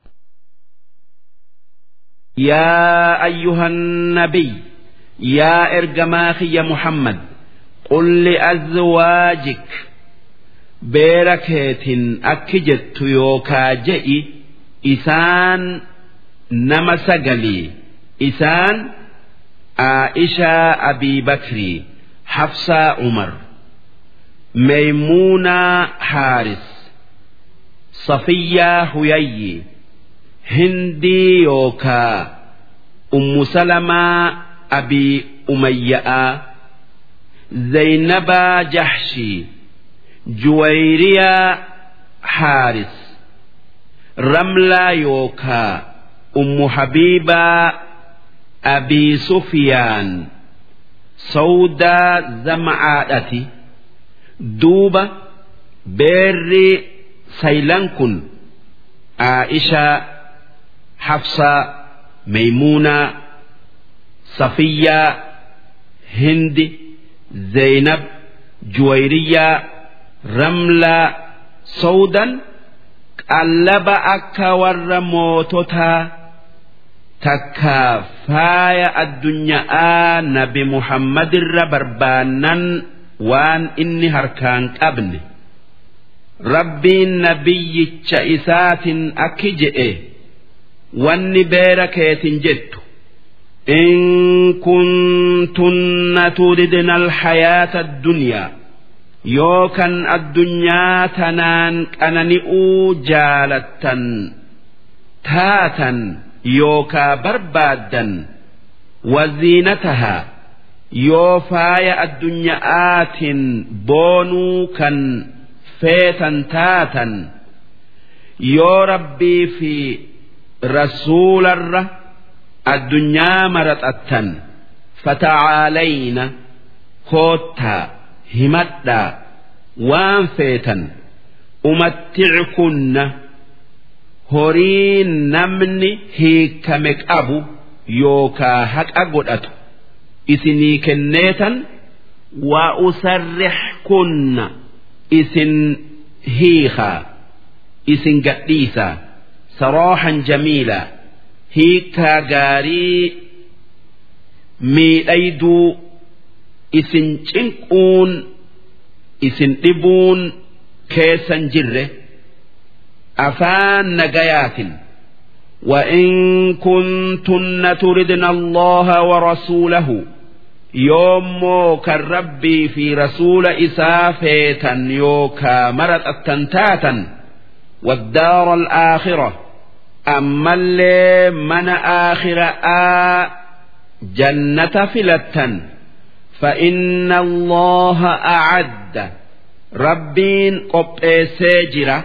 يا أيها النبي يا إرجماخي محمد قل لأزواجك بيركت أكجت يوكا جئي إسان نما سقلي إسان عائشة أبي بكر حفصة عمر ميمونة حارس صفية هيي هندي يوكا أم سلمة أبي أمية زينب جحشي جويرية حارس رملة يوكا أم حبيبة أبي سفيان سودا زمعاتي دوبة بيري سيلانكن عائشة حفصة ميمونة صفية هند زينب جويرية رملة سودا قلب أكا ور موتوتا تكا فايا الدنيا نبي محمد الربربانا وان إني هركان قبل ربي نبي إسات أكجئ wanni beera keetin jettu in kuntunna turidna alhayaata addunyaa yookan addunyaa tanaan qanani'uu jaalattan taatan yookaa barbaaddan waziinatahaa yoo faaya addunya'aatin boonuu kan feetan taatan yoo rabbii fi rasuularra addunyaa maraxattan fatacaalayna koottaa himadhaa waan feetan umatti'kunna horii namni hiikame qabu yookaa haqa godhatu isinii kenneetan wa usarrixkunna isin hiikaa isin gadhiisaa sarooxan jamiilaa hiikaa gaarii miidhayduu isin cinquun isin dhibuun keessan jirre afaan nagayaatin وإن كنتن تردن الله ورسوله يوم كالربي في رسول إسافيتا يوكا مرت التنتاتا والدار الآخرة أما اللي من آخر آ جنة فلتا فإن الله أعد ربين قب ساجرة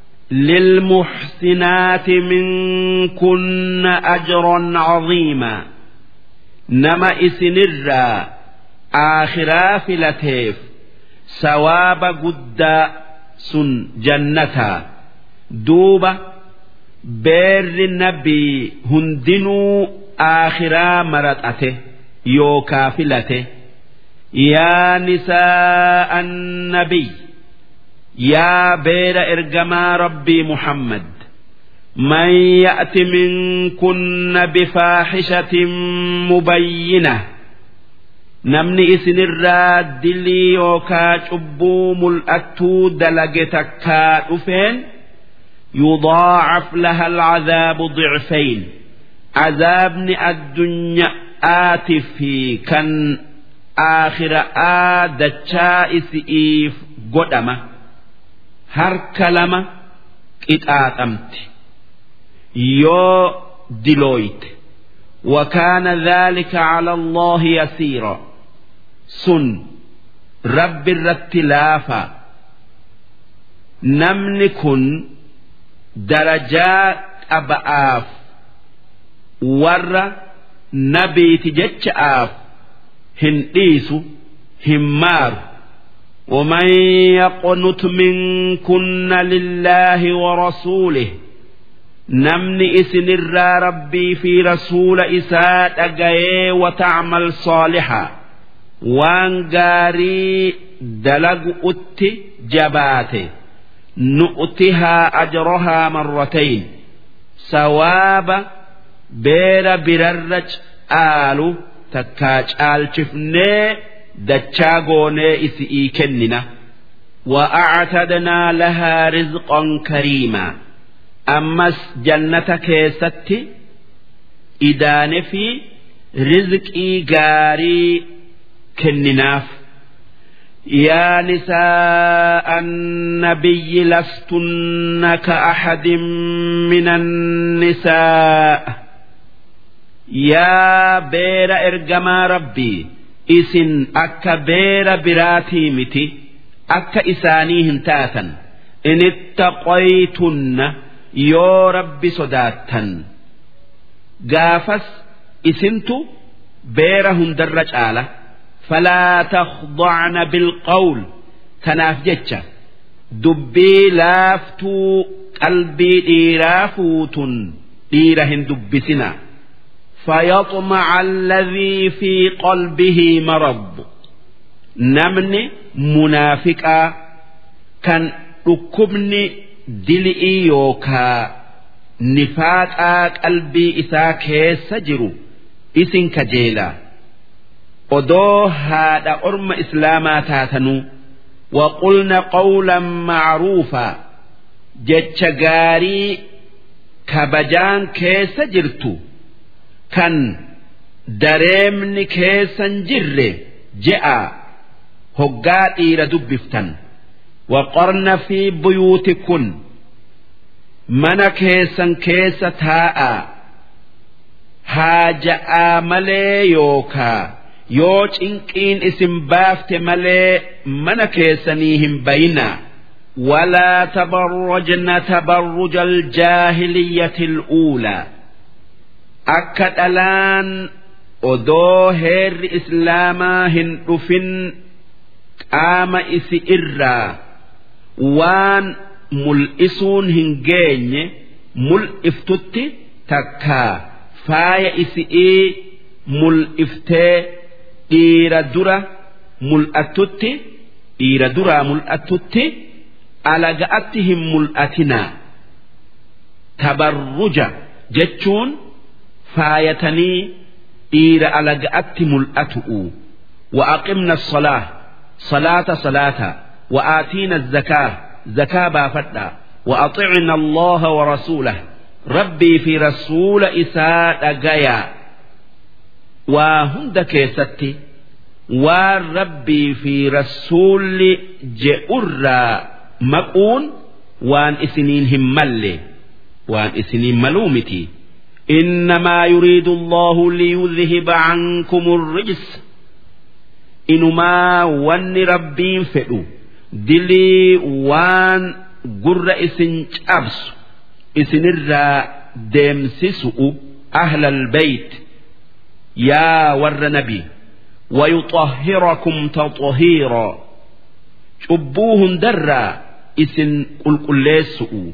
للمحسنات منكن أجرا عظيما نما إسنرا آخرا فلتيف سواب قد سن جنتا دوبة بير النبي هندنو آخرا مرتأته يوكا فلته يا نساء النبي يا بير إرجما ربي محمد من يأت منكن بفاحشة مبينة نمني إسن الراد دلي يوكا شبو ملأتو دلقتك أفين يضاعف لها العذاب ضعفين عذابني الدنيا آتي في كان آخر آدتشا إسئيف قدمه harka lama qixaaxamte yoo dilooyte وكان ذلك على الله يسيرا سن رب الرتلافا نمن كن درجات أبآف ور نبي تجتش آف هنديس همار ومن يقنت منكن لله ورسوله نمني إسن الرا ربي في رسول إساء أجاي وتعمل صالحا وان غاري دلق أت جباته نؤتها أجرها مرتين سواب بير بررج آلو تكاج آل شفني dachaa goonee isi'ii kennina وأعتدنا لها رزقا كريما أمس جنة كيستي إدان في رزقي جاري كنناف يا نساء النبي لستن كأحد من النساء يا بير إرجما ربي isin akka beera biraatii miti akka isaanii hin taatan inittaqaytunna yoo rabbi sodaattan gaafas isintu beera hundarra caala falaa takhdacna bilqawl kanaaf jecha dubbii laaftuu qalbii dhiiraa fuutun dhiira hin dubbisinaa فيطمع الذي في قلبه مرض نمن منافقا كان ركبني دلئي يوكا نفاقا قلبي إسا كيس جرو إسن كجيلا odoo haadha orma islaamaa taatanuu وقلنا قولا معروفا jecha gaarii kabajaan keessa jirtu kan dareemni keessan jirre je'a hoggaa dhiira dubbiftan waqorna fi buyuutikun mana keessan keessa taa'a haaja'aa malee yookaa yoo cinqiin isin baafte malee mana keessanii hin bayinaa ولا تبرجن تبرج الجاهلية الأولى akka dhalaan odoo heerri islaamaa hin dhufin qaama isi irraa waan mul'isuun hin geenye mul'iftutti takkaa faaya isi'ii mul'iftee dhiira dura mul'attutti dhiira duraa mul'attutti alaga'atti hin mul'atinaa tabarruja jechuun faayatanii dhiira alaga'atti mul'atu'u وأقمنا الصلاة صلاة صلاة وآتينا الزكاة زكاة بافتا وأطعنا الله ورسوله ربي في رسول إساء أجايا وهند كيستي والربي في رسول جئر مقون وان إسنين همالي وان إسنين ملومتي إنما يريد الله ليذهب عنكم الرجس إنما وان ربين فئو دلي وان قر إسن أبس إسن الرا ديمسسؤ أهل البيت يا ور نبي ويطهركم تطهيرا شبوهن درا إسن قل قل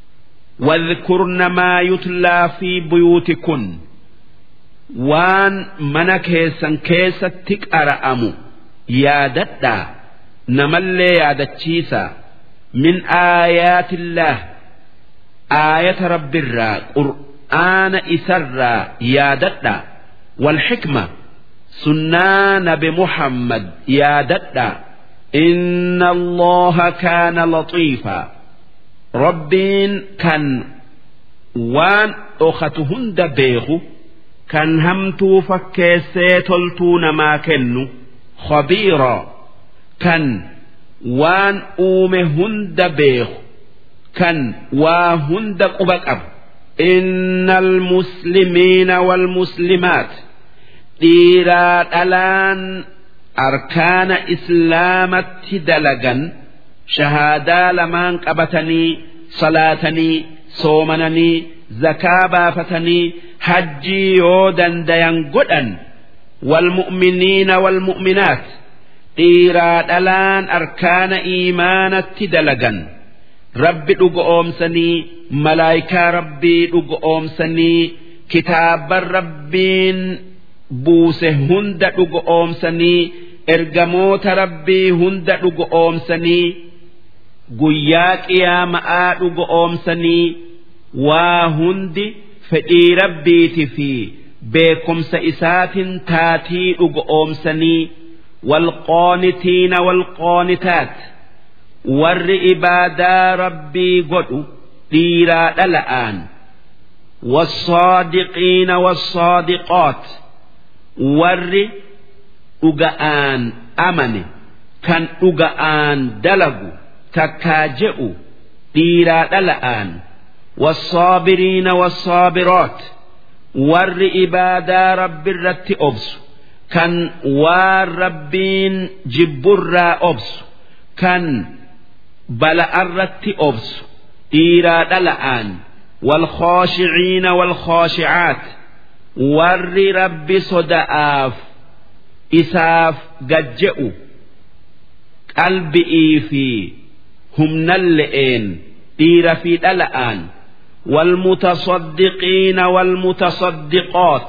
واذكرن ما يتلى في بيوتكن وان من كيسا كيسا تكأرأم يا ددا نملي يا دتشيسا من آيات الله آية رب الرا قرآن إسرا يا ددا والحكمة سنان بمحمد يا ددا إن الله كان لطيفا ربين كان وان أختهن دبيغو كان همتو فكيسي تلتون ما كنو خبيرا كان وان أومهن دبيغ كان واهن دقبك أب إن المسلمين والمسلمات dhiiraa dhalaan arkaana islaamatti dalagan shahaadaa lamaan qabatanii salaatanii soomananii zakaa baafatanii hajjii yoo dandayan godhan walmu'miniina walmu'minaat dhiiraa dhalaan arkaana iimaanatti dalagan rabbi dhuga oomsanii malaayikaa rabbii dhuga oomsanii kitaaban rabbiin buuse hunda dhuga oomsanii ergamoota rabbii hunda dhuga oomsanii guyyaa qiyaama'aa dhuga oomsanii waa hundi fedhii rabbiiti fi beekumsa isaatiin taatii dhuga oomsanii walqoonitiina walqoonitaat warri ibaadaa rabbii godhu dhiiraa dhala'aan والصادقين والصادقات warri dhuga'aan amane kan dhuga'aan dalagu takkaa je'u dhiiraa dhala'aan والصابرين والصابرات warri ibaadaa rabbi irratti obsu kan waan rabbiin jibburraa obsu kan bala'arratti obsu dhiiraa dhala'aan والخاشعين والخاشعات warri rabbi soda'aaf isaaf gajje'u qalbi'ii fi humnalle'een dhiira fi dhala'aan والمتصدقين والمتصدقات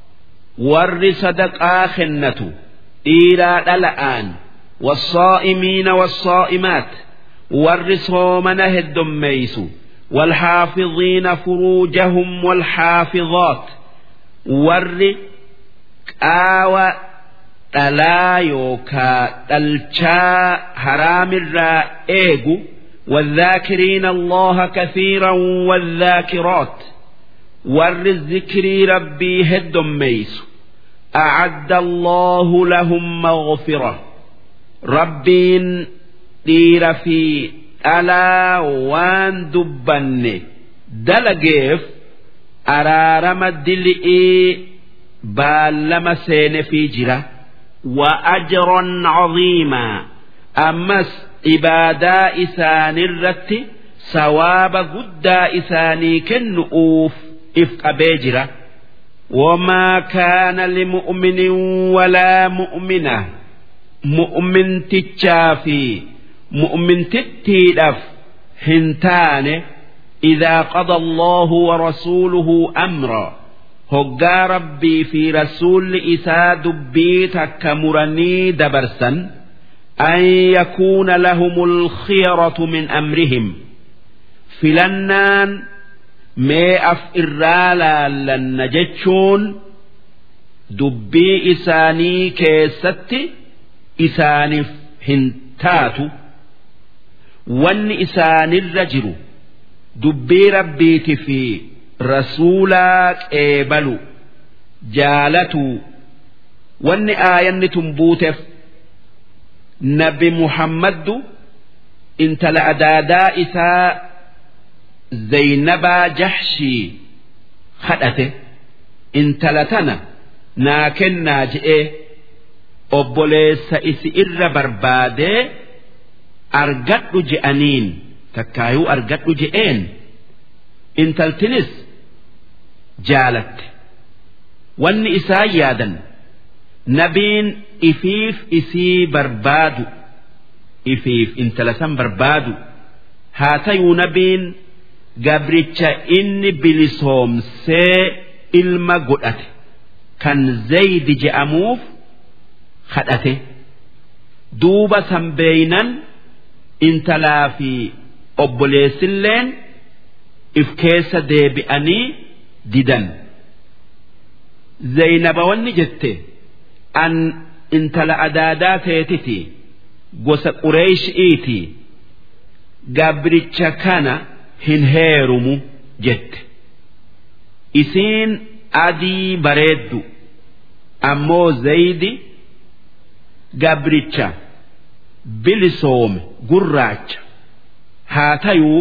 ور صدقا خنة إيرا الآن والصائمين والصائمات ور صومنه الدميس والحافظين فروجهم والحافظات warri qaawa dhalaa yookaa dhalchaa haraamirraa eegu والذاكرين الله كثيرا والذاكرات ور الذكر ربي هدم ميس أعد الله لهم مغفرة ربين دير في ألا وان دبن دلقيف araarama dili'ii baallama seene fi jira wa ajron caziimaa ammas ibaadaa isaanirratti sawaaba guddaa isaanii kennu'uuf if qabee jira وما كان لمؤمن ولا مؤمنة مؤمن تتشافي مؤمن تتيدف هنتانه إذا قضى الله ورسوله أمرا هقا ربي في رسول إسا دبيتك كمرني دبرسا أن يكون لهم الخيرة من أمرهم فلنان ما أف إرالا لن جتشون دبي إساني كيست إساني هنتاتو وان إساني الرجل dubbii rabbiiti fi rasuulaa qeebalu jaalatu wanni aayanni tun buuteef nabi muhammaddu intala adaadaa isaa zaynabaa jahshii kadhate intala tana naa kennaa je'ee obboleessa isi irra barbaadee argadhu je'aniin takkaayuu argadhu je'een intaltinis jaalatte wanni isaan yaadan nabiin ifiif isii barbaadu ifiif intala san barbaadu haa tayuu nabiin gabricha inni bilisoomsee ilma godhate kan zaydi je'amuuf kadhate duuba sanbeeynan intalaa fi obboleessilleen if keessa deebi'anii didan zaynaba wanni jette an intala adaadaa teetiti gosa qureeshi'iiti gabricha kana hin heerumu jette isiin adii bareeddu ammoo zaydi gabricha bilisoome gurraacha haa tayuu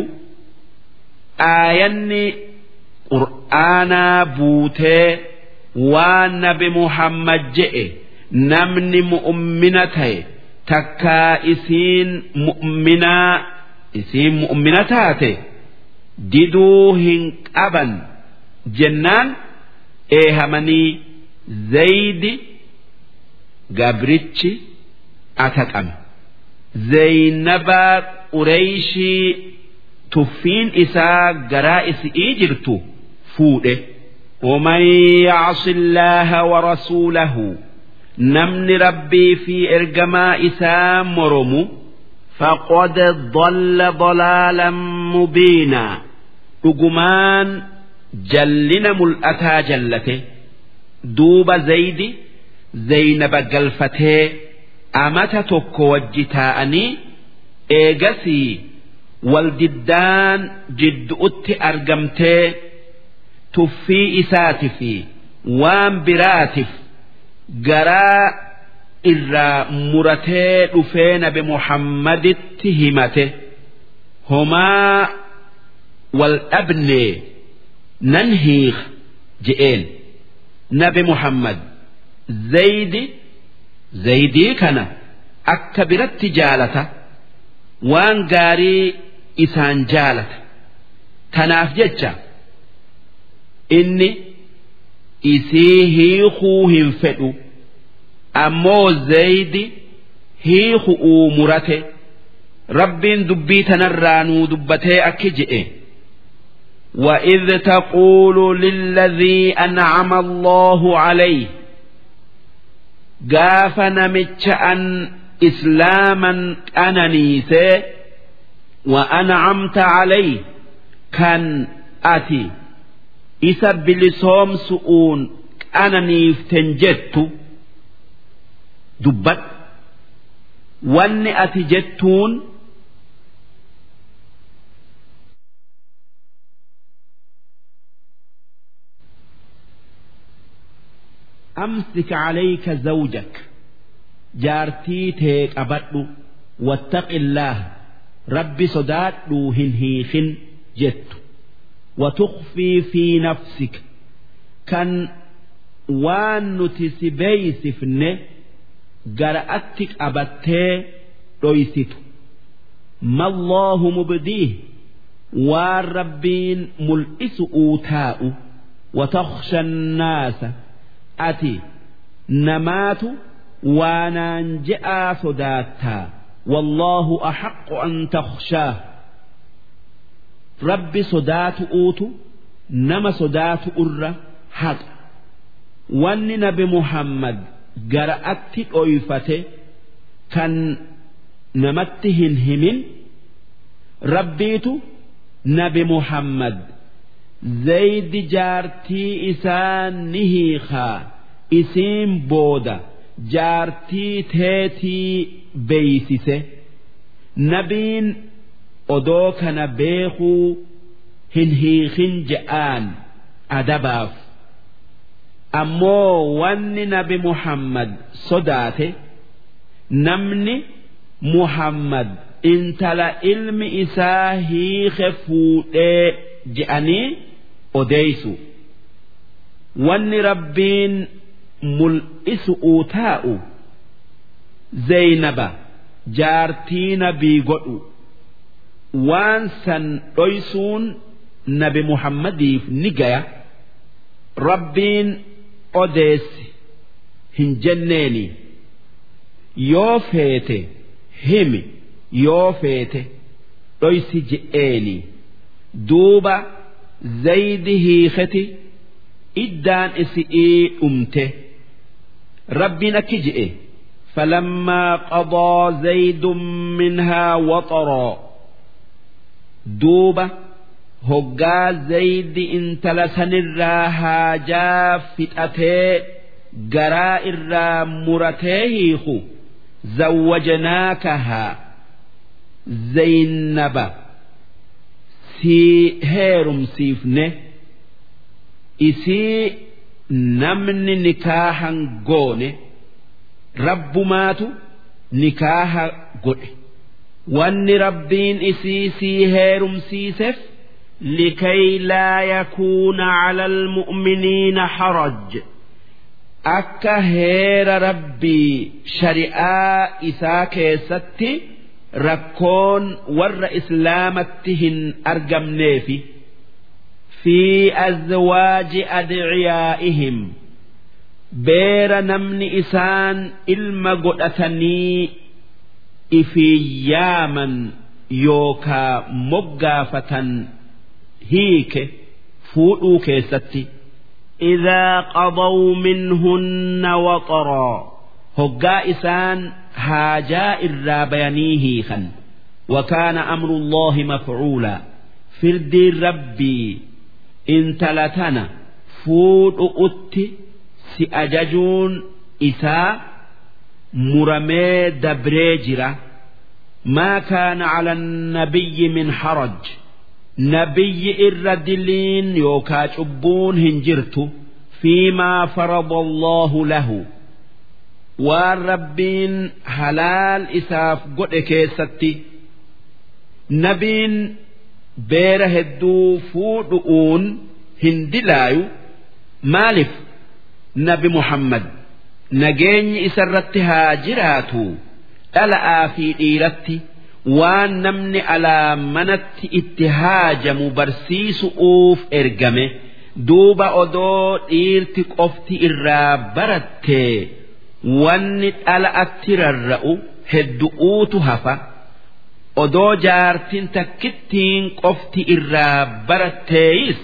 aayanni qur'aanaa buutee waan nabi muhammad je'e namni mu'ummina ta'e takkaa isiin mu'minaa isiin mu'mina taate diduu hin qaban jennaan eehamanii zaydi gabrichi ataqame zaynabaa qureeyshii tuffiin isaa garaa isi'ii jirtu fuudhe ومن يعص الله ورسوله نمن ربي في إرجما إسام مرمو فقد ضل ضلالا مبينا رجمان جلنا ملأتا جلته دوب زيد زينب قلفته أمت تكو وجتاءني إيجسي والجدان جد أت أرجمته tuffii isaati fi waan biraatiif garaa irraa muratee dhufee nabi muhammaditti himate homaa wal dhabnee nan hiik je'een nabi muhammad zaydi zaydii kana akka biratti jaalata waan gaarii isaan jaalata tanaaf jecha inni isii hiikuu hin fedhu ammoo zaydi hiiku'uu murate rabbiin dubbii tanarraa nuu dubbatee akki je'e وإذ تقول للذي أنعم الله عليه قاف نمتش أن إسلاما أننيسي وأنعمت عليه كان أتي isa bilisoomsu'uun qananiiften jettu dubbadhu wanni ati jettuun أمسك عليك زوجك جارتي تيك أبدو واتق الله ربي صداد هن هيخن جتو وتخفي في نفسك كان وان نتسبيس فنه قرأتك أبتي رويست ما الله مبديه والربين ملئس أوتاء وتخشى الناس أتي نمات وانا جاء صداتا والله أحق أن تخشاه rabbi sodaatu'uutu nama sodaatu irra haqa wanni nabi muhammad gara'atti dhoyfate kan namatti hin himin rabbiitu nabi muhammad zaydi jaartii isaa ni hiikaa isiin booda jaartii teetii beeysise nabiin odoo kana beekuu hin hiikin je'aan adabaaf ammoo wanni nabi muhammad sodaate namni muhammad intala ilmi isaa hiike fuudhee je'anii odeeysu wanni rabbiin mul'isu'uu taa'u zeynaba jaartii nabii godhu waan san dhoysuun nabi muhammadiif ni gaya rabbiin odeessi hin jenneeni yoo feete himi yoo feete dhoysi je'eeni duuba zaydi hiiketi iddaan isi'ii dhumte rabbiin akki je'e فلما قضى زيد منها وطرا دوبة هقا زيد انتل سنرا هاجا فتأتي قراء الرا مرتيه زوجناكها زينب سي هيرم سيفنه إسي نمن نكاحا قونه rabbumaatu nikaaha godhe wanni rabbiin isii sii heerumsiiseef likay laa yakuuna cala almu'miniina haraj akka heera rabbii shari'aa isaa keessatti rakkoon warra islaamatti hin argamneefi fi azwaaji adciyaa'ihim beera namni isaan ilma godhatanii ifiyaaman yookaa moggaafatan hiike fuudhuu keessatti إذا قضوا منهن وطرا هقا إسان هاجاء الرابيانيه خن وكان أمر الله مفعولا فردي ربي إن تلتنا فود أتي si ajajuun isaa muramee dabree jira maa kaana cala nabiyyi min haraj nabiyyi irra diliin yookaa cubbuun hin jirtu fiimaa farada allahu lahu waan rabbiin halaal isaaf godhe keessatti nabiin beera hedduu fuudhu'uun hin dilaayu maalif nabi muhammad nageenyi isarratti haa jiraatu dhala'aa fi dhiiratti waan namni alaa manatti itti haajamu barsiisu'uuf ergame duuba odoo dhiirti qofti irraa barattee wanni dhala'atti rarra'u heddu'uutu hafa odoo jaartin takkittiin qofti irraa baratteeyis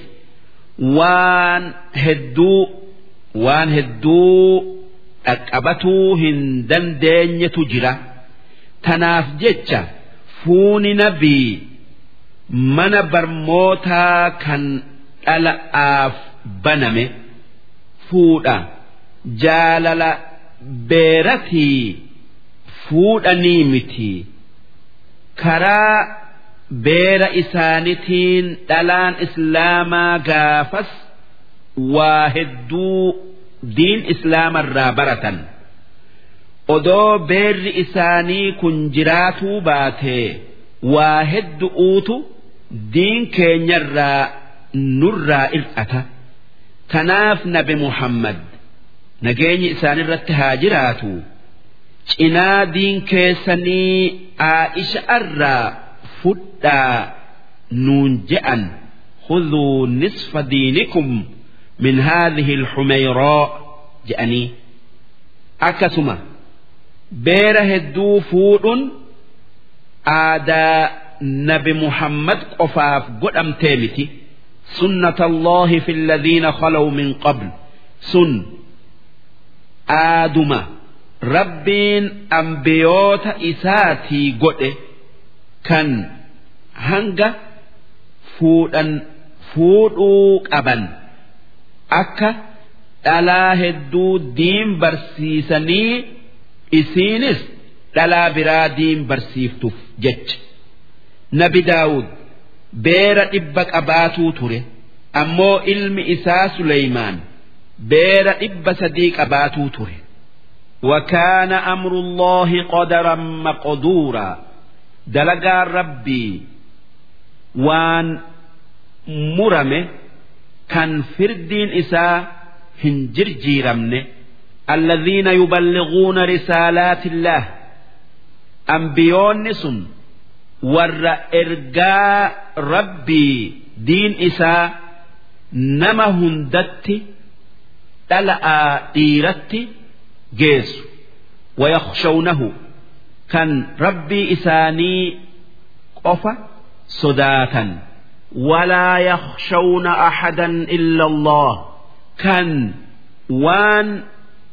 waan hedduu waan hedduu dhaqqabatuu hin dandeenyetu jira tanaaf jecha fuuni nabii mana barmootaa kan dhala'aaf baname fuudha jaalala beeratii fuudhanii miti karaa beera isaanitiin dhalaan islaamaa gaafas waa hedduu diin islaamarraa baratan odoo beerri isaanii kun jiraatuu baatee waa heddu'uutu diin keenyarraa nurraa ir'ata kanaaf nabi muhammad nageenyi isaanirratti haa jiraatu cinaa diin keessanii aa'isha irraa fudhaa nuun je'an خذوا نصف دينكم من هذه الحميراء جأني أكسما بير هدو فود آدا نبي محمد قفاف قدام تيمتي سنة الله في الذين خلوا من قبل سن آدم ربين أنبيوت إساتي قد كان هنگا فودن fuudhuu qaban akka dhalaa hedduu diin barsiisanii isiinis dhalaa biraa diin barsiiftuuf jecha nabi daawud beera dhibba qabaatuu ture ammoo ilmi isaa Suleymaan beera dhibba sadii qabaatuu ture. وكان أمر الله قدرا مقدورا dalagaan rabbii waan murame kan firdiin isaa hin jirjiiramne الذين يبلغون رسالات الله ambiyoonni sun warra ergaa rabbii diin isaa nama hundatti dhala'aa dhiiratti geessu ويخشونه kan rabbii isaanii qofa sodaatan ولا يخشون أحدا إلا الله kan waan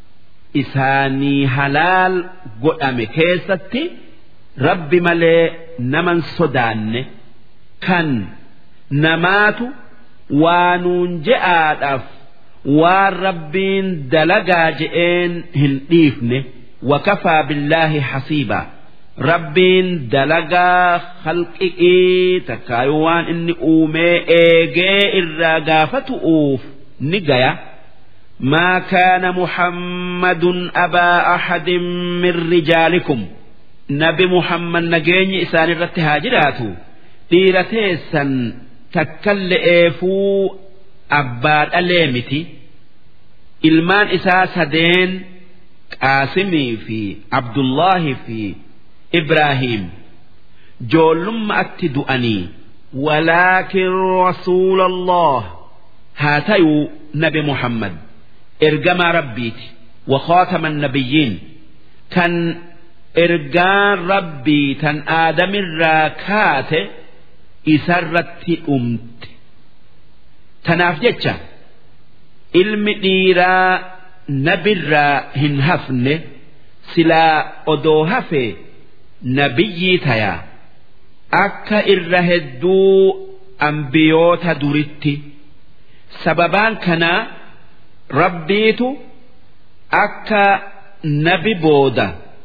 isaanii halaal godhame keessatti rabbi malee naman sodaanne kan namaatu waanuun je'aadhaaf waan rabbiin dalagaa je'een hin dhiifne wakafaa billaahi hasiibaa rabbiin dalagaa halqiqii takkaayu waan inni uumee eegee irraa gaafatu'uuf ni gaya ما كان محمد أبا أحد من رجالكم nabi muhammad nageenyi isaan irratti haa jiraatu dhiira teessan takkalle'eefuu abbaa dhalee miti ilmaan isaa sadeen qaasimii fi abdullaahi fi ibraahiim joollummaatti du'anii ولكن رسول الله haa tayuu nabi muhammad ergamaa rabbiiti وخاتم النبيين kan ergaan rabbii tan aadamirraa kaate isarratti dhumte tanaaf jecha ilmi dhiiraa nabirraa hin hafne silaa odoo hafe nabiyyii tayaa akka irra hedduu ambiyoota duritti sababaan kanaa rabbiitu akka nabi booda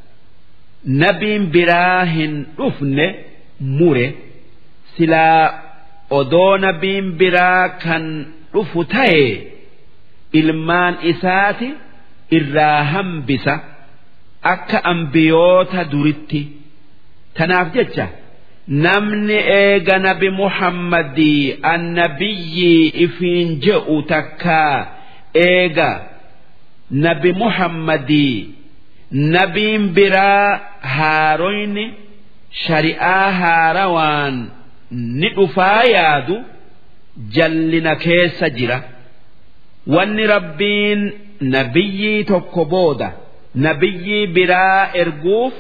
nabiin biraa hin dhufne mure silaa odoo nabiin biraa kan dhufu ta'e ilmaan isaati irraa hambisa akka ambiyoota duritti tanaaf jecha namni eega nabi muhammadii annabiyyii ifiin je'u takkaa eega nabi muhammadii nabiin biraa haaroyni shari'aa haarawaan ni dhufaa yaadu jallina keessa jira wanni rabbiin nabiyyii tokko booda nabiyyii biraa erguuf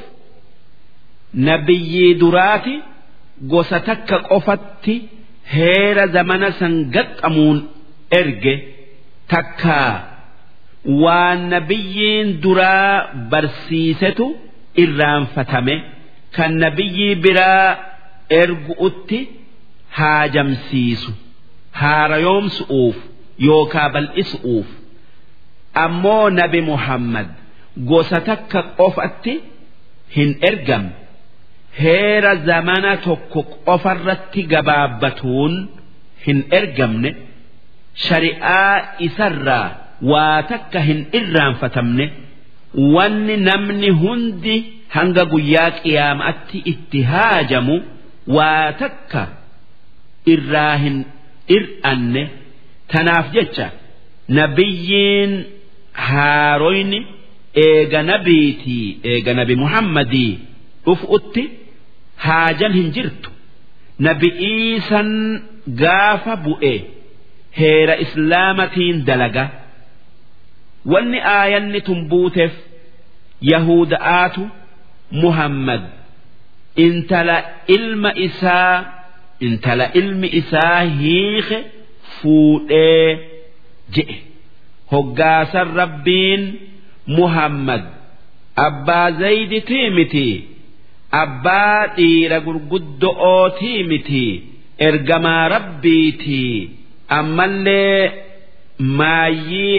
nabiyyii duraati gosa takka qofatti heera zamana san gaxxamuun erge takkaa waan nabiyyiin duraa barsiisetu irraanfatame kan nabiyyii biraa ergu'utti haajamsiisu haarayoomsu'uuf yookaa bal'isu'uuf ammoo nabi muhammad gosa takka qofatti hin ergamne heera zamana tokko qofarratti gabaabbatuun hin ergamne shari'aa isarraa waa takka hin irraanfatamne wanni namni hundi hanga guyyaa qiyaama'atti itti haajamu waa takka irraa hin ir'anne tanaaf jecha nabiyyiin haaroyni eega nabiitii eega nabi muhammadii dhufuutti haajan hin jirtu nabi iisan gaafa bu'e heera islaamatiin dalaga wanni aayanni tun buuteef yahuda'aatu muhammad intala ilma isaa intala ilmi isaa hiike fuudhee je'e hoggaasan rabbiin muhammad abbaa zayditii miti abbaa dhiira gurguddo'ootii miti ergamaa rabbiitii ammallee maayyii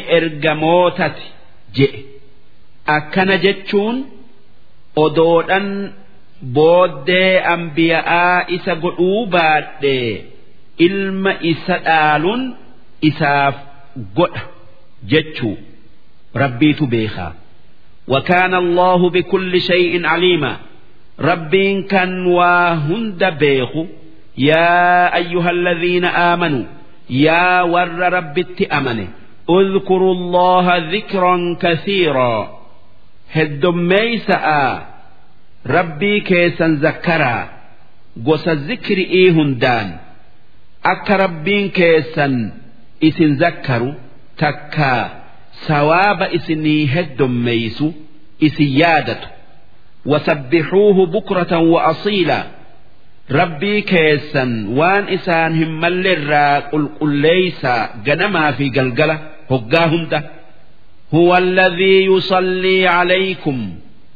ergamootati je'e akkana jechuun odoodhan booddee ambiya'aa isa godhuu baadhee ilma isa dhaaluun isaaf godha jechuu rabbiitu beekaa وكان الله بكل شيء عليما ربين كان وهند بيخ يا أيها الذين آمنوا يا ور رب أمنه اذكروا الله ذكرا كثيرا هدميسا ربي كيسا ذكرا قوس الذكر إيه هندان أك ربين كيسا إسن ذكروا تكا ثواب إسني هدميسو إسن يادته وسبحوه بكرة وأصيلا rabbii keessan waan isaan hin mallerraa qulqulleeysaa ganamaa fi galgala hoggaa hunda هو الذي يصلي عليكم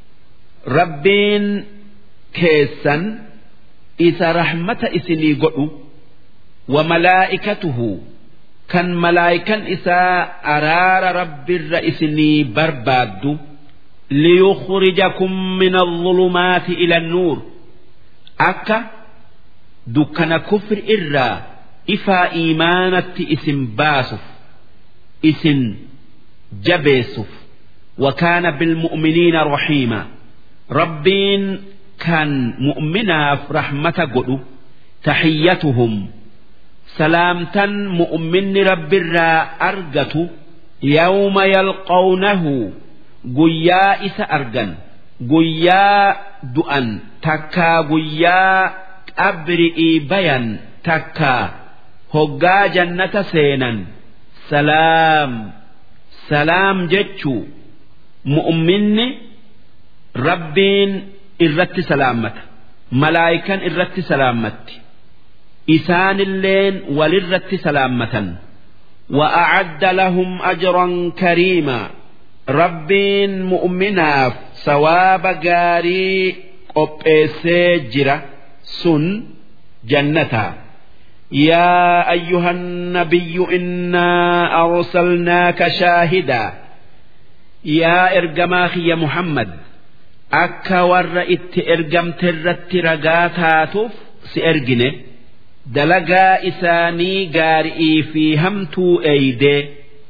ربين كيسا إذا رحمة إسني قلو وملائكته كان ملائكا إذا أرار رب الرئيسني برباد ليخرجكم من الظلمات إلى النور أكا dukkana kufri irraa ifaa iimaanatti isin baasuuf isin jabeessuuf wakaana bilmu'miniina rahiima rabbiin kan mu'minaaf rahmata godhu tahiyyatuhum salaamtan mu'minni rabbirraa argatu yawma yalqawnahu guyyaa isa argan guyyaa du'an takkaa guyyaa qabri'ii bayan takka hoggaa jannata seenan salaam salaam jechuu mu'minni rabbiin irratti salaammata malaayikan irratti salaammatti isaanilleen walirratti salaammatan وأعد لهم أجرا كريما ربين مؤمناف ثواب قاري قبئسي جرا sun jannataa يا أيها النبي إنا أرسلناك شاهدا يا إرجماخي يا محمد أكا ور إت إرجم ترت رقاتاتف سإرجنه دلقا إساني قارئي في همتو أيدي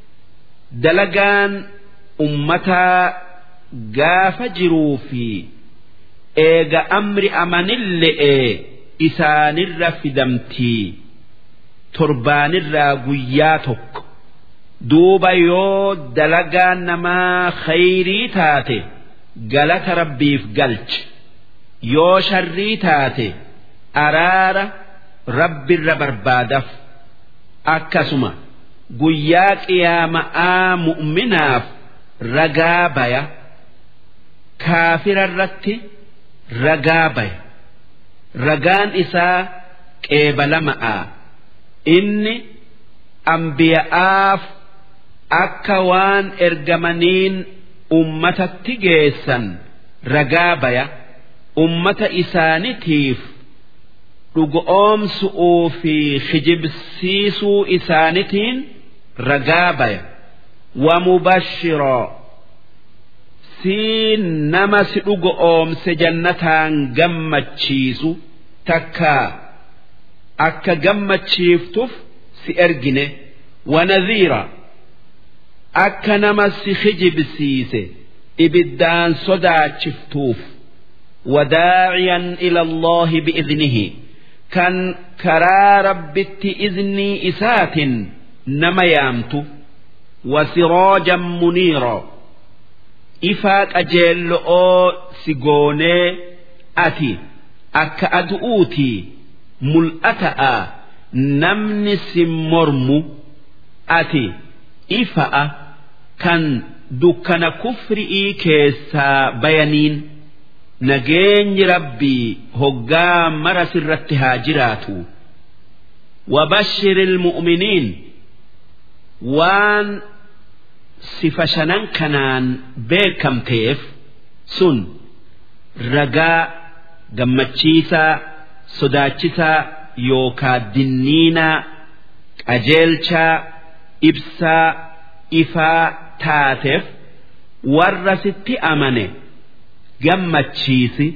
دلقان أمتا قاف جروفي eega amri amanille'e isaanirra fidamtii torbaanirraa guyyaa tokko duuba yoo dalagaa namaa khayrii taate galata rabbiif galchi yoo sharrii taate araara rabbirra barbaadaf akkasuma guyyaa qiyaama'aa mu'minaaf ragaa baya kaafirarratti ragaa baya ragaan isaa qeebalama'a inni ambiya'aaf akka waan ergamaniin ummatatti geessan ragaa baya ummata isaanitiif dhugoomsu'uu fi kijibsiisuu isaanitiin ragaa baya wamubashiroo si nama si dhugoomse jannataan gammachiisu takka akka gammachiiftuuf si ergine wanadhiira akka nama si kijibsiise ibiddaan sodaachiftuuf وداعيا إلى الله بإذنه كان كرا ربت إذني إسات نما يامت وسراجا منيرا إفاك أجل أو سيغوني أتي أك أدؤوتي ملأتا نمني سمرم أتي إفاء كان دكان كفرئي كيسا بيانين nageenyi rabbii hoggaa mara sirratti haa jiraatu wabashiri ilmu'miniin waan sifa shanan kanaan beekamteef sun ragaa gammachiisaa sodaachisaa yookaa dinniinaa qajeelchaa ibsaa ifaa taateef warra sitti amane gammachiisi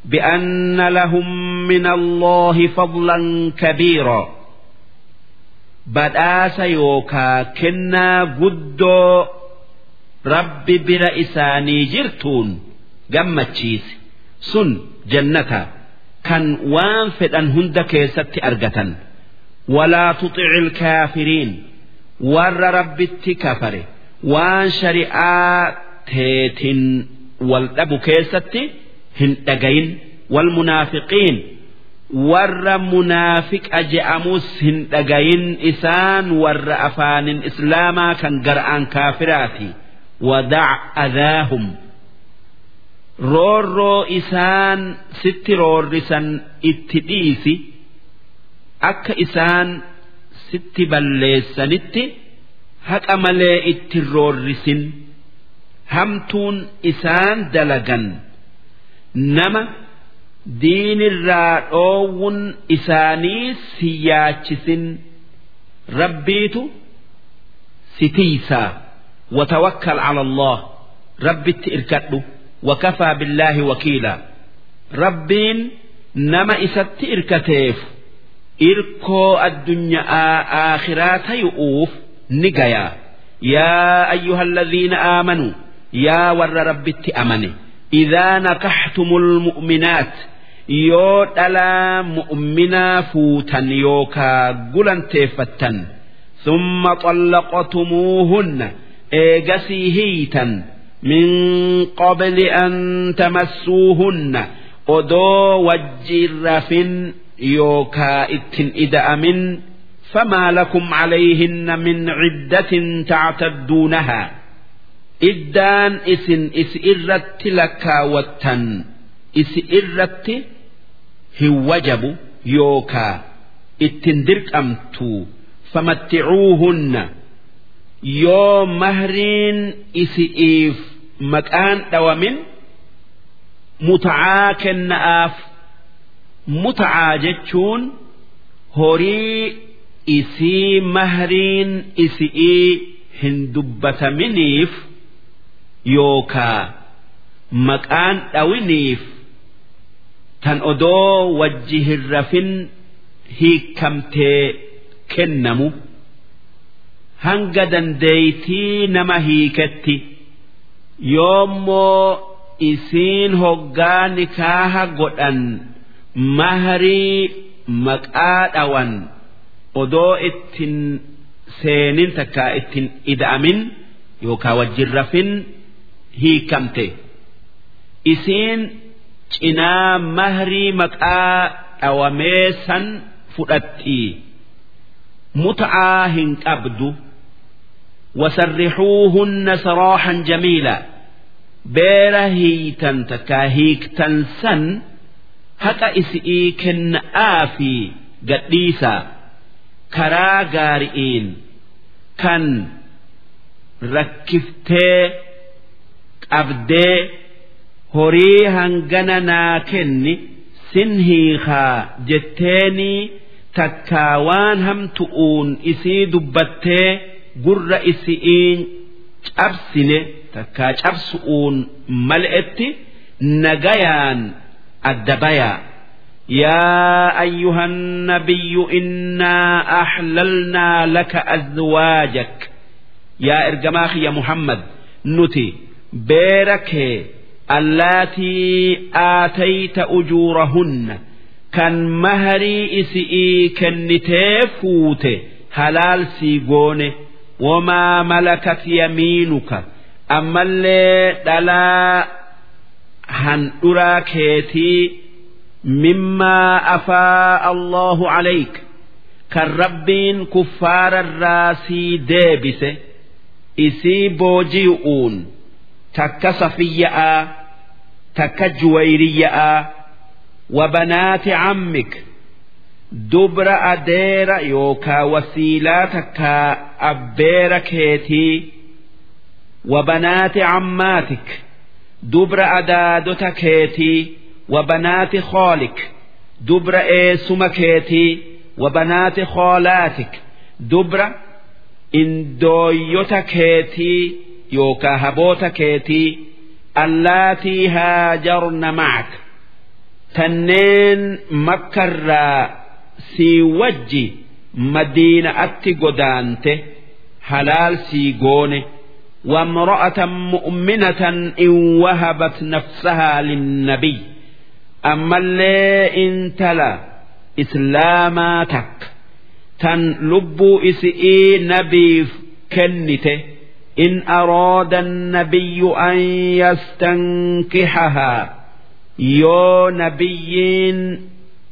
بأن لهم من الله فضلا كبيرا badhaasa yookaa kennaa guddoo rabbi bira isaanii jirtuun gammachiise sun jannata kan waan fedhan hunda keessatti argatan walaa tuxici ilkaafiriin warra rabbitti kafare waan shari'aa teetin wal dhabu keessatti hin dhagayin wal munaafiqiin warra munaafiqa je'amus hin dhagayin isaan warra afaanin islaamaa kan gar'aan kaafiraati wadac adaahum roorroo isaan sitti roorrisan itti dhiisi akka isaan sitti balleessanitti haqa malee itti roorrisin hamtuun isaan dalagan nama diinirraa dhoowwun isaanii si yaachisin rabbiitu si tiisaa watawakkal cala allah rabbitti irkadhu wakafaa billaahi wakiila rabbiin nama isatti irkateef irkoo addunyaa aakhiraa tayu'uuf ni gayaa yaa ayyuha alladhiina aamanuu yaa warra rabbitti amane idaa nakaxtumul mu'minaat yoo dhalaa mu'minaa fuutan yookaa gulanteeffattan summa طلقتموهن eegasii hiitan min qabli an tamassuuhunna odoo wajjiin rafin yookaa ittin ida'amin فما لكم عليهن من عدة تعتدونها إدان إسن إسئرت لكاوتا إسئرت هوجب يوكا اتندرك أمتو فمتعوهن يو مهرين إسئيف مكان دوامن متعا كنآف متعا جتشون هوري isii mahriin isi'ii hin dubbataminiif yookaa maqaan dhawiniif tan odoo wajji hin rafin hiikamtee kennamu hanga dandeeytii nama hiiketti yoommoo isiin hoggaa nikaaha godhan mahrii maqaa dhawan. odoo ittin seenin takka ittin ida'amin yookaan wajjin rafin hiikamte isiin cinaa mahrii maqaa dhawamee san fudhatti muta'aa hin qabdu wasarrixuuhunna sarooxan jamiila beera hiitan takka hiiktan san haqa isi'ii kenna'aa fi gadhiisaa. karaa gaari'iin kan rakkiftee qabdee horii hangana naa kenni sin hiikaa jetteenii takkaa waan hamtu'uun isii dubbattee gurra isi'iin cabsine takkaa cabsu'uun mal'etti nagayaan adda bayaa. يا أيها النبي إنا أحللنا لك أزواجك يا إرجماخ يا محمد نتي بيرك اللاتي آتيت أجورهن كان مهري إسئي كنتي فوت هلال سيقون وما ملكت يمينك أما اللي دلا هن أراكيتي مما أفاء الله عليك كالربين كفار الراسي ديبس إسي بوجيؤون تك صفياء تك جويرياء وبنات عمك دبر أدير يوكا وسيلة تك أبير كيتي وبنات عماتك دبر أدادت كيتي وبنات خالك دبر إيسم كيتي وبنات خالاتك دبر إن دويوت كيتي يوكا هبوت كيتي اللاتي هاجرن معك tanneen makkarraa sii wajji madiina'atti godaante halaal sii goone وامرأة مؤمنة إن وهبت نفسها للنبي أما اللي إن تلا إسلاماتك تن لبو إسئي نبي كنته إن أراد النبي أن يستنكحها يو نبيين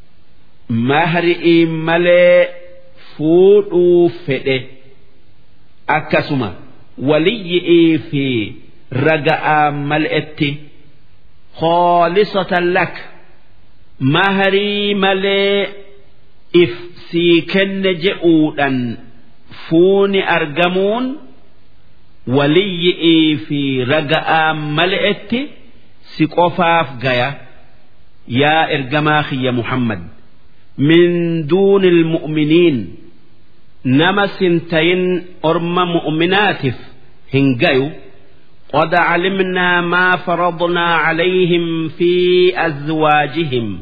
مهر ملي فوضو فئه أكسما ولي في رجاء ملئتي خالصة لك مهري ملي if sii kenne je'uudhan fuuni argamuun waliyyi'ii fi raga'aa mal'etti si qofaaf gaya yaa ergamaa kiyya muhammad min duuni ilmu'miniin nama sintayin orma mu'minaatiif hin gayu قد علمنا ما فرضنا عليهم في أزواجهم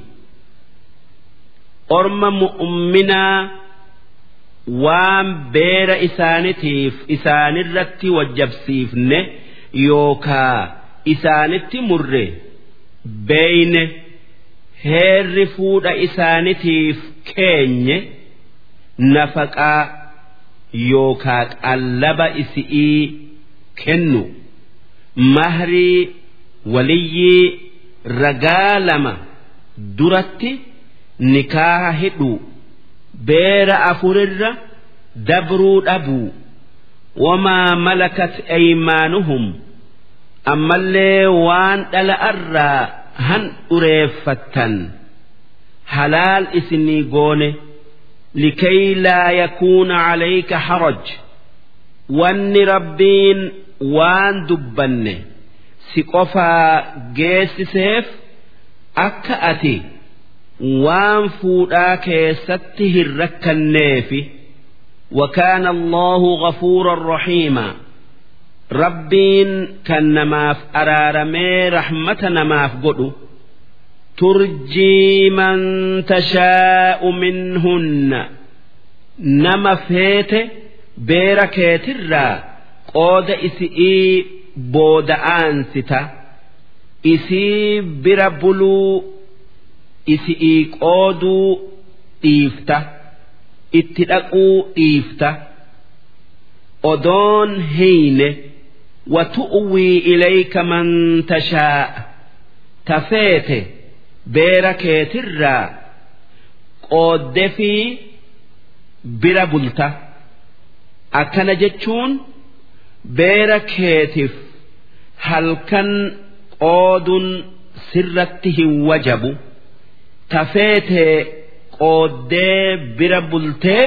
orma mu'minaa waan beera isaanitiif isaanirratti wajjabsiifne yookaa isaanitti murre beeyne heerri fuudha isaanitiif keenye nafaqaa yookaa qallaba isi'ii kennu mahrii waliyyii ragaa lama duratti. nikaaha hidhu beera afurirra dabruu dhabuu wamaa malakat aymaanuhum ammallee waan dhala'arraa han dhureeffattan halaal isinii goone likay laa yakuuna calayka haraj wanni rabbiin waan dubbanne si qofaa geessiseef akka ati waan fuudhaa keessatti hin rakkanneefi وكان الله غفورا رحيما ربين كان نماف أرارمي رحمة نماف قدو ترجي من تشاء منهن نما فيت بيركيت الرا قود إسئي بود آنستا إسي بربلو isi'ii qooduu dhiifta itti dhaquu dhiifta odoon heyne watu'wii ilayka man tashaa tafeete beera keetirraa qoodde fi bira bulta akkana jechuun beera keetiif halkan qooduun sirratti hin wajabu. tafeete qooddee bira bultee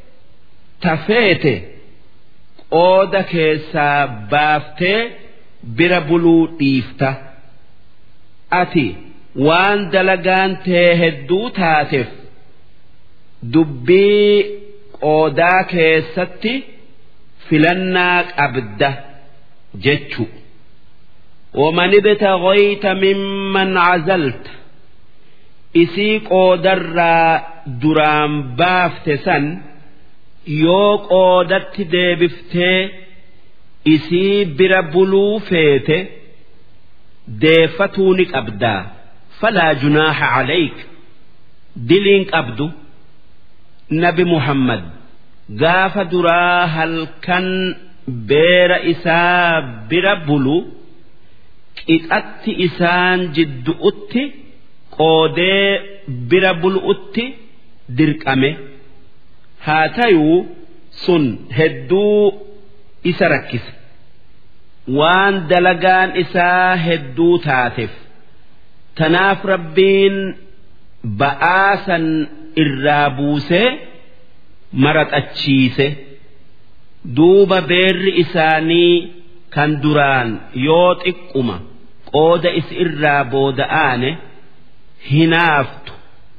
tafeete qooda keessaa baaftee bira buluu dhiifta ati waan dalagaan tee hedduu taateef dubbii qoodaa keessatti filannaa qabda jechu ومن ابتغيت ممن عزلت isii qoodarraa duraan baafte san yoo qoodatti deebiftee isii bira buluu feete deeffatuu ni qabdaa falaa junaaha calayk diliin qabdu nabi muhammad gaafa duraa halkan beera isaa bira bulu qixatti isaan jiddu'utti qoodee bira bulu'utti dirqame haa tayuu sun hedduu isa rakkise waan dalagaan isaa hedduu taateef tanaaf rabbiin ba'aa san irraa buusee maraxachiise duuba beerri isaanii kan duraan yoo xiqquma qooda is irraa booda'aane hinaaftu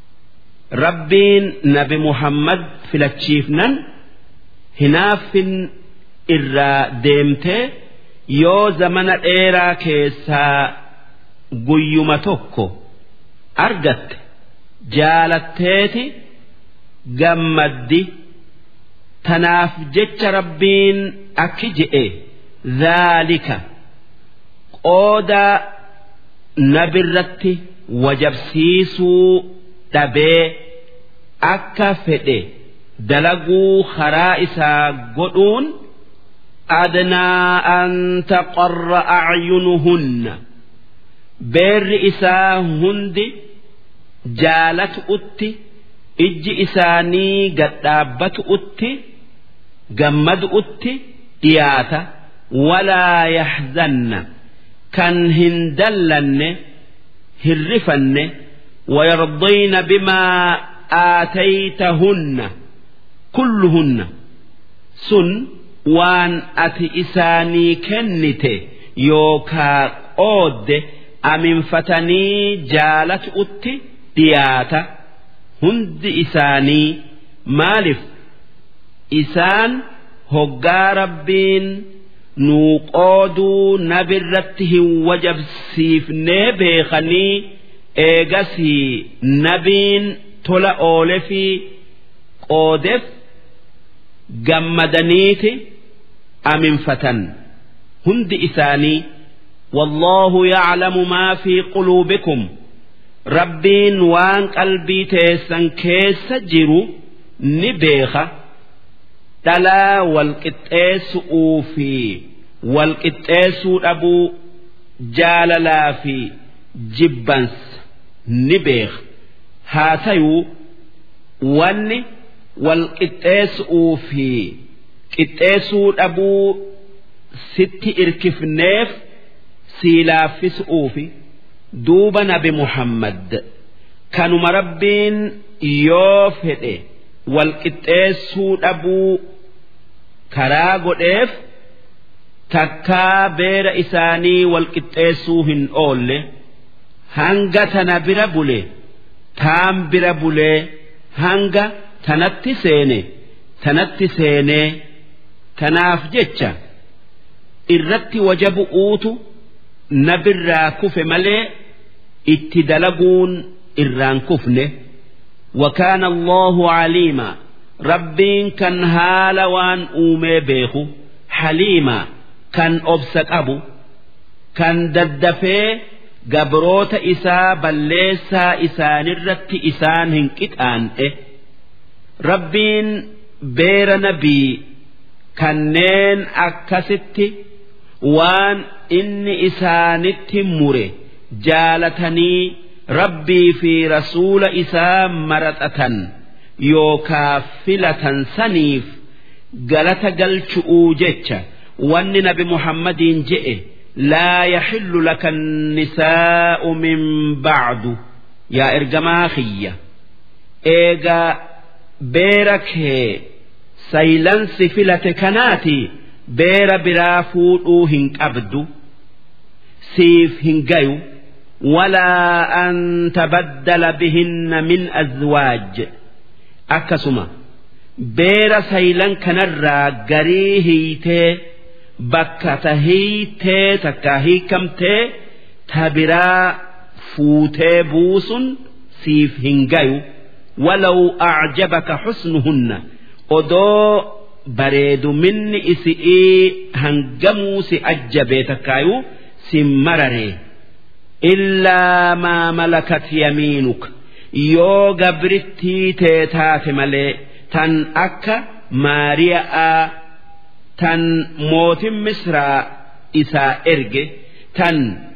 rabbiin nabi muhammad filachiifnan hinaaffin irraa deemtee yoo zamana dheeraa keessaa guyyuma tokko argatte jaalatteeti gammaddi tanaaf jecha rabbiin akki je'e dhaalika qooda nabirratti wajabsiisuu dhabee akka fedhe dalaguu karaa isaa godhuun adnaa an taqarra acyunuhunna beerri isaa hundi jaalatu'utti ijji isaanii gadhaabbatu'utti gammadu'utti dhiyaata walaa yaxzanna kan hin dallanne hirrifanne ويرضين بما آتيتهن كلهن سن وان أتي إساني كنت يوكا قود أمن فتني جالت أتي دياتا هند إساني مالف إسان هقا ربين نوقودوا نبرته وجب سيفني بيخني eegasii nabiin tola oole fi qoodeef gammadaniiti aminfatan hundi isaanii والله يعلم ما في قلوبكم ربين وان قلبي تيسن كيس جرو نبيخة دلا والقتيس أوفي والقتيس أبو جاللا في جبنس ni beeka haa tayuu wanni wal qixxeessuu fi qixxeessuu dhabuu sitti irkifneef sii laaffisuu fi duuba nabi muhammad kanuma rabbiin yoo fedhe wal qixxeessuu dhabuu karaa godheef takkaa beera isaanii wal qixxeessuu hin oolle. hanga tana bira bule taan bira bulee hanga tanatti seene tanatti seenee tanaaf jecha irratti wajabu uutu nabirraa kufe malee itti dalaguun irraan kufne وكان الله عليما ربين كان هالا وان أومي بيخو حليما كان أبسك أبو كان ددفيه gabroota isaa balleessaa isaanirratti isaan hin qixaan'e rabbiin beera nabii kanneen akkasitti waan inni isaanitti mure jaalatanii rabbii fi rasuula isaa maraxatan yookaa filatan saniif galata galchu'uu jecha wanni nabi muhammadiin je'e لا يحل لك النساء من بعد يا إرجما خية إيجا بيرك سيلن سفلة كناتي بير برافو هنك أبدو سيف هنجيو ولا أن تبدل بهن من أزواج أكسما بير سيلن كنرى قريه bakka tahiitee takka hiikamtee tabiraa fuutee buusun siif hin gayu walaw acjabaka xusnuhunna odoo bareeduminni isi'ii hangamuu si ajjabee takkaayuu si mararee illaa maa malakat yamiinuka yoo gabrittii tee taate malee tan akka maariya'aa tan mootin misraa isaa erge tan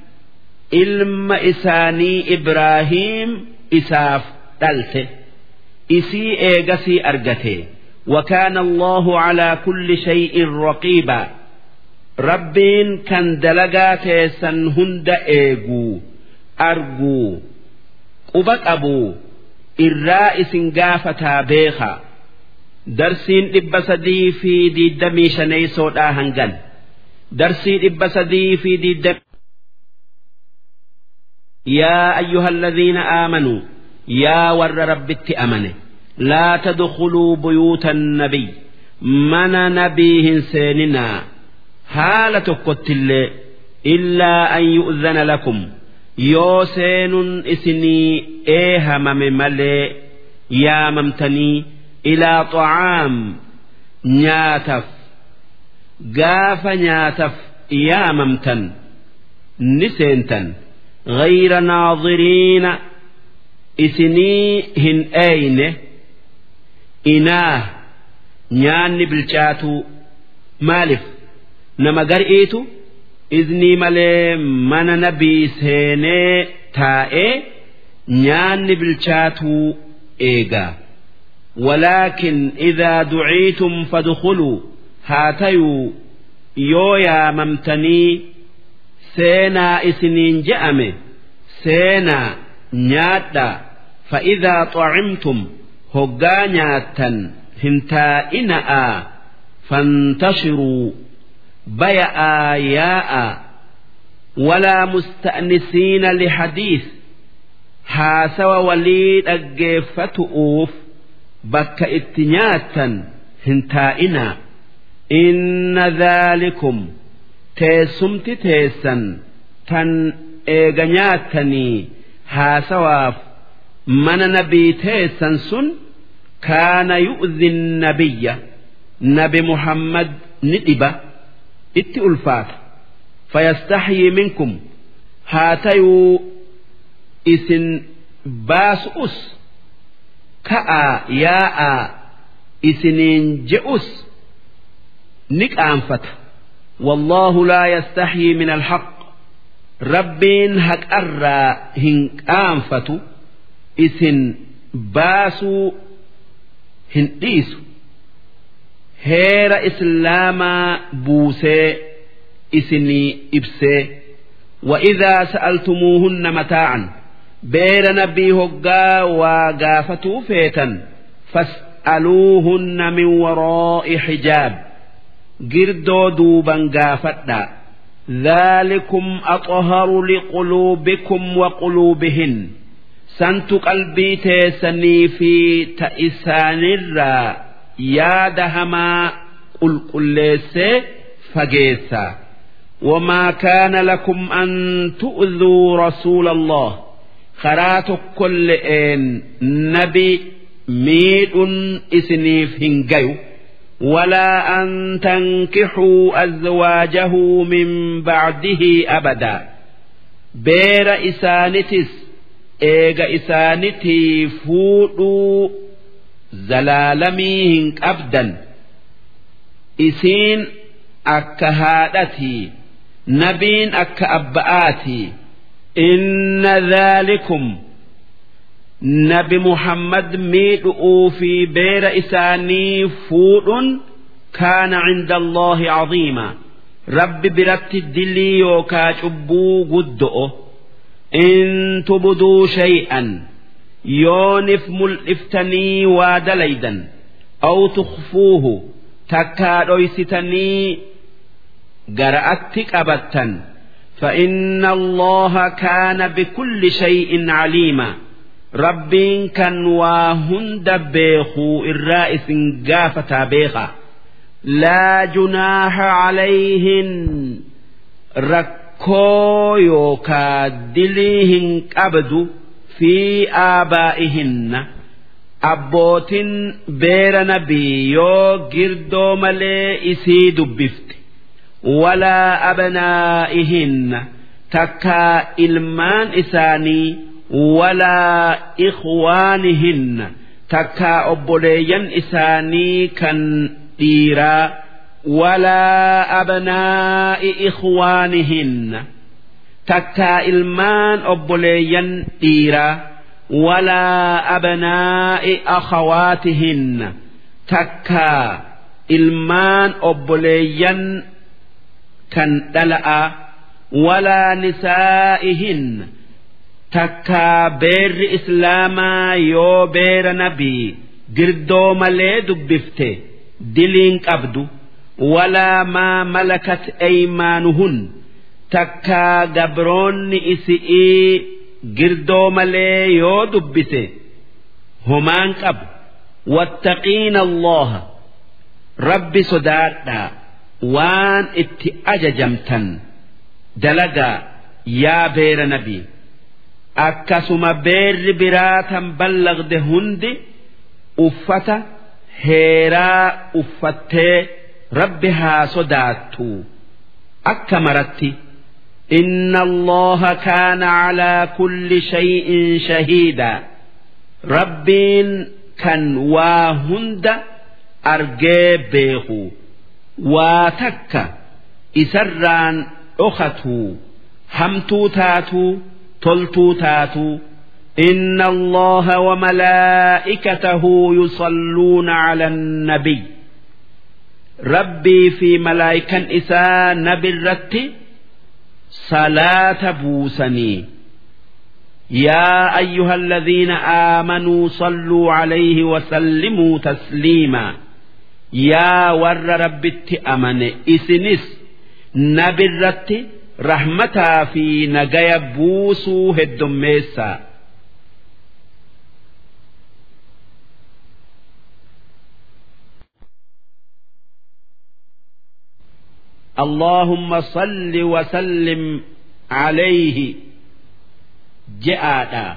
ilma isaanii ibraahiim isaaf dhalte isii eegasii argate وكان الله على كل شيء رقيبا ربين كان دلقات سن هند ايغو ارجو قبك ابو الرائس قافتا بيخا darsiin dhibba sadii fi diiddamii shaneeysoodhaa hangan darsii dhibba sadii fi diiddamii يا أيها الذين آمنوا يا ور ربت أمنه لا تدخلوا بيوت النبي من نبيه سيننا هالة قتل إلا أن يؤذن لكم yoo seenun isinii eehamame malee yaamamtanii ilaa xacaam nyaataf gaafa nyaataf yaamamtan ni seentan غير ناظرين isinii hin eeyne inaa nyaanni bilchaatuu maalif nama gar'iitu iznii malee mana nabii seenee taa'ee nyaanni bilchaatuu eegaa ولكن إذا دعيتم فادخلوا هاتيوا yoo yaamamtanii seenaa isiniin je'ame seenaa nyaadhaa fa'idaa xacimtum hoggaa nyaattan hin taa'ina'aa fantashiruu baya'aa yaa'a walaa musta'nisiina lihadiis haasawa walii dhaggeeffatu'uuf bakka itti nyaattan hin taa'inaa inna dhaalikum teessumti teessan tan eega nyaattanii haasawaaf mana nabii teessan sun kaana yu'zi nabiyya nabi muhammad ni dhiba itti ulfaata fayastaxyii minkum haa tayuu isin baasu'us ka'aa yaa'aa isiniin je'us ni qaanfata والله لا يستحيي من الحق ربين هك أرى هنقانفة إسن باسو هنديسو هير إسلاما بوسي إسني إبسي وإذا سألتموهن متاعا بير نبي هقا وقافتو فيتا فاسألوهن من وراء حجاب girdoo duuban gaafadha dhaalikum axharu liquluubikum wa quluubihin santu qalbii teessanii fi ta isaanirraa yaada hamaa qulqulleessee fageessa وما كان لكم أن تؤذوا رسول الله خرات كل إن نبي ميد إسنيف هنجيو ولا أن تنكحوا أزواجه من بعده أبدا بير إسانتس إيغا إسانتي فودو زلالميهن أبدا إسين أكهادتي نبين أك أبآتي إن ذلكم nabi muhammad miidhu'uu fi beera isaanii fuudhuun kaana cinda allahi caziima rabbi biratti dilii yookaa cubbuu guddo'o in tubduu shay'an yoonif mul'iftanii waa dalaydan aw tukfuuhu takkaa dhoysitanii gara'atti qabattan فإن الله كان بكل شيء عليما rabbiin kan waa hunda beekuu irraa isin gaafataa beeka laa junaaha calayhin rakkoo yookaa dilii hin qabdu fi aabaa'ihinna abbootin beera nabii yoo girdoo malee isii dubbifte walaa abnaa'ihinna takkaa ilmaan isaanii ولا إخوانهن تكا أبوليا إساني كان ديرا ولا أبناء إخوانهن تكا إلمان أبوليا ديرا ولا أبناء أخواتهن تكا إلمان أبوليا كان دلأ ولا نسائهن takkaa beerri islaamaa yoo beera nabii girdoo malee dubbifte diliin qabdu walaa maa malakat eymaanuhun takkaa gabroonni isi'ii girdoo malee yoo dubbise homaan qabu wattaqiina allaha rabbi sodaadhaa waan itti ajajamtan dalagaa yaa beera nabii akkasuma beerri biraa tan ballagde hundi uffata heeraa uffattee rabbi haa sodaattu akka maratti إن الله كان على كل شيء شهيدا ربين كان واهند أرجي بيخو واتك إسران أختو همتو تاتو تلتو تاتو إن الله وملائكته يصلون على النبي ربي في ملائكة إساء نبي الرتي صلاة بوسني يا أيها الذين آمنوا صلوا عليه وسلموا تسليما يا ور رب أمن إسنس نبي الرتي رحمتا في نجايا بوسو هدميسا اللهم صل وسلم عليه جاء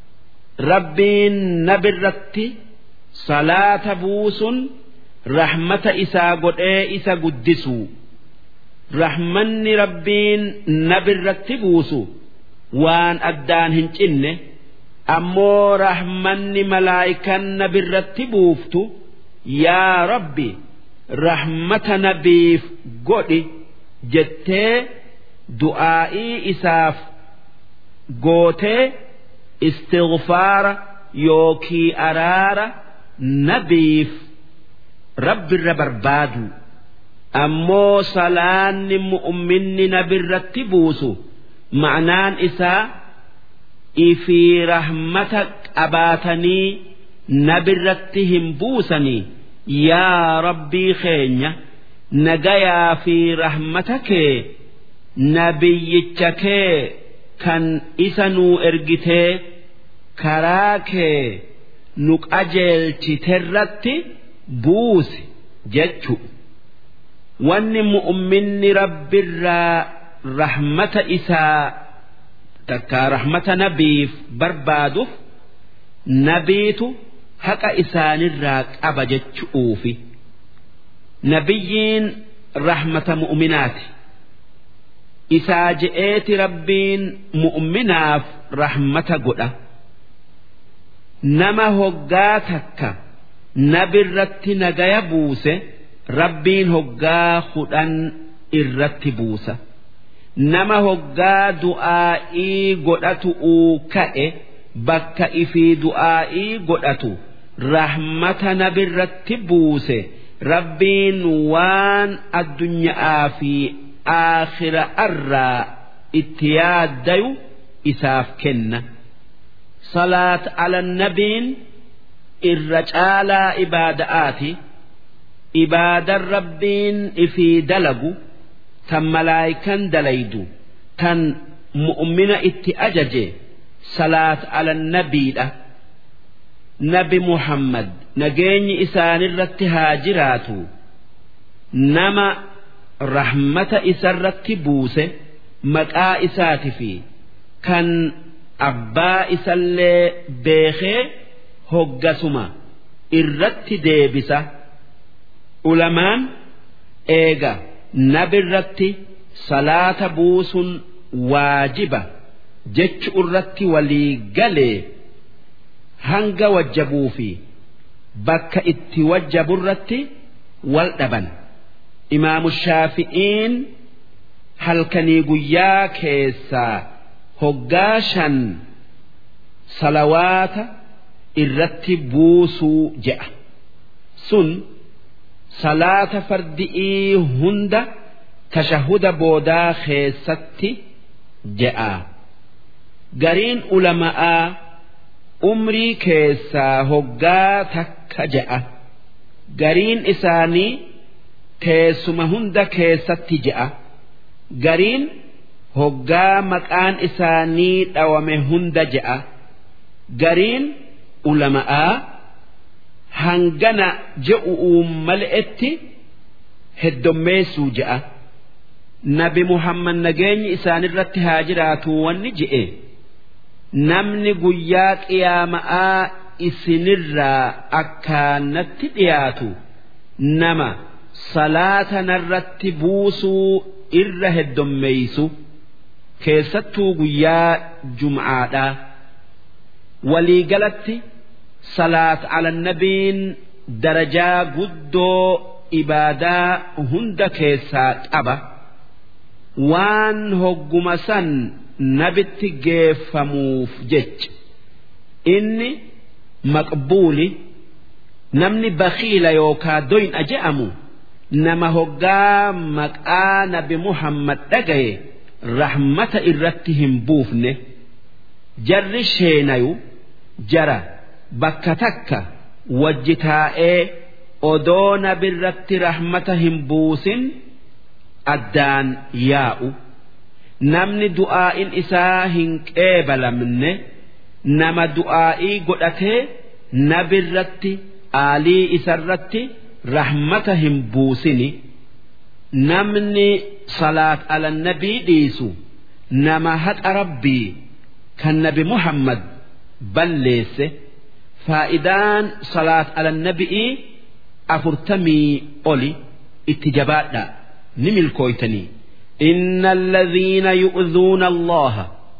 ربين نبرت صلاة بوس رحمة إسا قد إسا قدسوا rahmanni rabbiin nabirratti buusu waan addaan hin cinne ammoo rahmanni malaayikan nabirratti buuftu yaa rabbi rahmata nabiif godhi jettee du'aa'ii isaaf gootee istighfaara yookii araara nabiif rabbirra barbaadu. ammoo salaanni mu'minni nabirratti buusu ma'naan isaa ifii rahmata qabaatanii nabirratti hin buusanii yaa rabbii keenya nagayaa fi rahmata kee nabiyyicha kee kan isa nuu ergitee karaa kee nu qajeelchiterratti buusi jechu. wanni mu'minni rabbirraa rahmata isaa takka rahmata nabiif barbaaduuf nabiitu haqa isaanirraa qaba jechuufi nabiyyiin rahmata mu'minaati isaa je'eeti rabbiin mu'minaaf rahmata godha nama hoggaa takka nabirratti nagaya buuse. rabbiin hoggaa hudhan irratti buusa nama hoggaa du'aa'ii godhatu uu ka'e bakka ifii du'aa'ii godhatu rahmata nabirratti buuse rabbiin waan addunyaa fi aakhira irraa itti yaaddayu isaaf kenna salaat ala nabiin irra caalaa ibaada'aati. ibaadan rabbiin ifii dalagu tan malaayikan dalaydu tan mu'mina itti ajaje salaat ala nabiidha nabi muhammad nageenyi isaanirratti haa jiraatu nama rahmata isarratti buuse maqaa isaati fi kan abbaa isallee beekee hoggasuma irratti deebisa. ulamaan eega nabirratti salaata buusun waajiba jechu irratti walii galee hanga wajjabuu fi bakka itti wajjaburratti wal dhaban imaamu shaafi'iin halkanii guyyaa keessaa hoggaa shan salawaata irratti buusuu je'a sun salaata fardi'ii hunda tashahuda boodaa keessatti je'a gariin ulama'aa umrii keessaa hoggaa takka je'a gariin isaanii teessuma hunda keessatti je'a gariin hoggaa maqaan isaanii dhawame hunda je'a gariin ulama'aa hangana je'u'uun mal'etti heddommeessuu je'a nabi muhammad nageenyi isaanirratti haa jiraatu wanni je'e namni guyyaa qiyaama'aa isinirraa akkaanatti dhiyaatu nama salaata narratti buusuu irra heddommeeysu keessattuu guyyaa jum'aadhaa waliigalatti salaat alannabiin darajaa guddoo ibaadaa hunda keessaa qaba waan hogguma san nabitti geeffamuuf jecha inni maqbuuli namni bakiila yookaa doyna je'amu nama hoggaa maqaa nabi muhammad dhagaye rahmata irratti hin buufne jarri sheenayu jara bakka takka wajji taa'ee odoo nabirratti rahmata hin buusin addaan yaa'u namni du'aa'in isaa hin qeebalamne nama du'aa'ii godhatee nabirratti aalii isarratti rahmata hin buusini namni salaat alannabii dhiisu nama haqa rabbii kan nabi muhammad balleesse faa'idaan salaat alannabii afurtamii oli itti jabaadha ni milkooytanii إن الذين يؤذون الله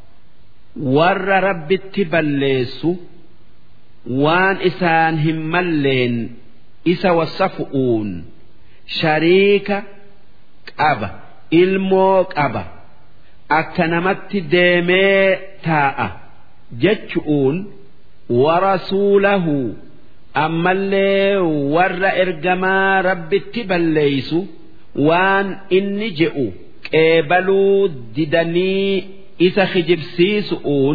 ور رب بليس وان إسان هملين إسا وصفؤون شريك أبا إلمو أبا أكنمت ديمي تاء جتشؤون ورسوله أما اللي ور إرجما رب بليس وان إني جئوا qeebaluu didanii isa kijibsiisu'uun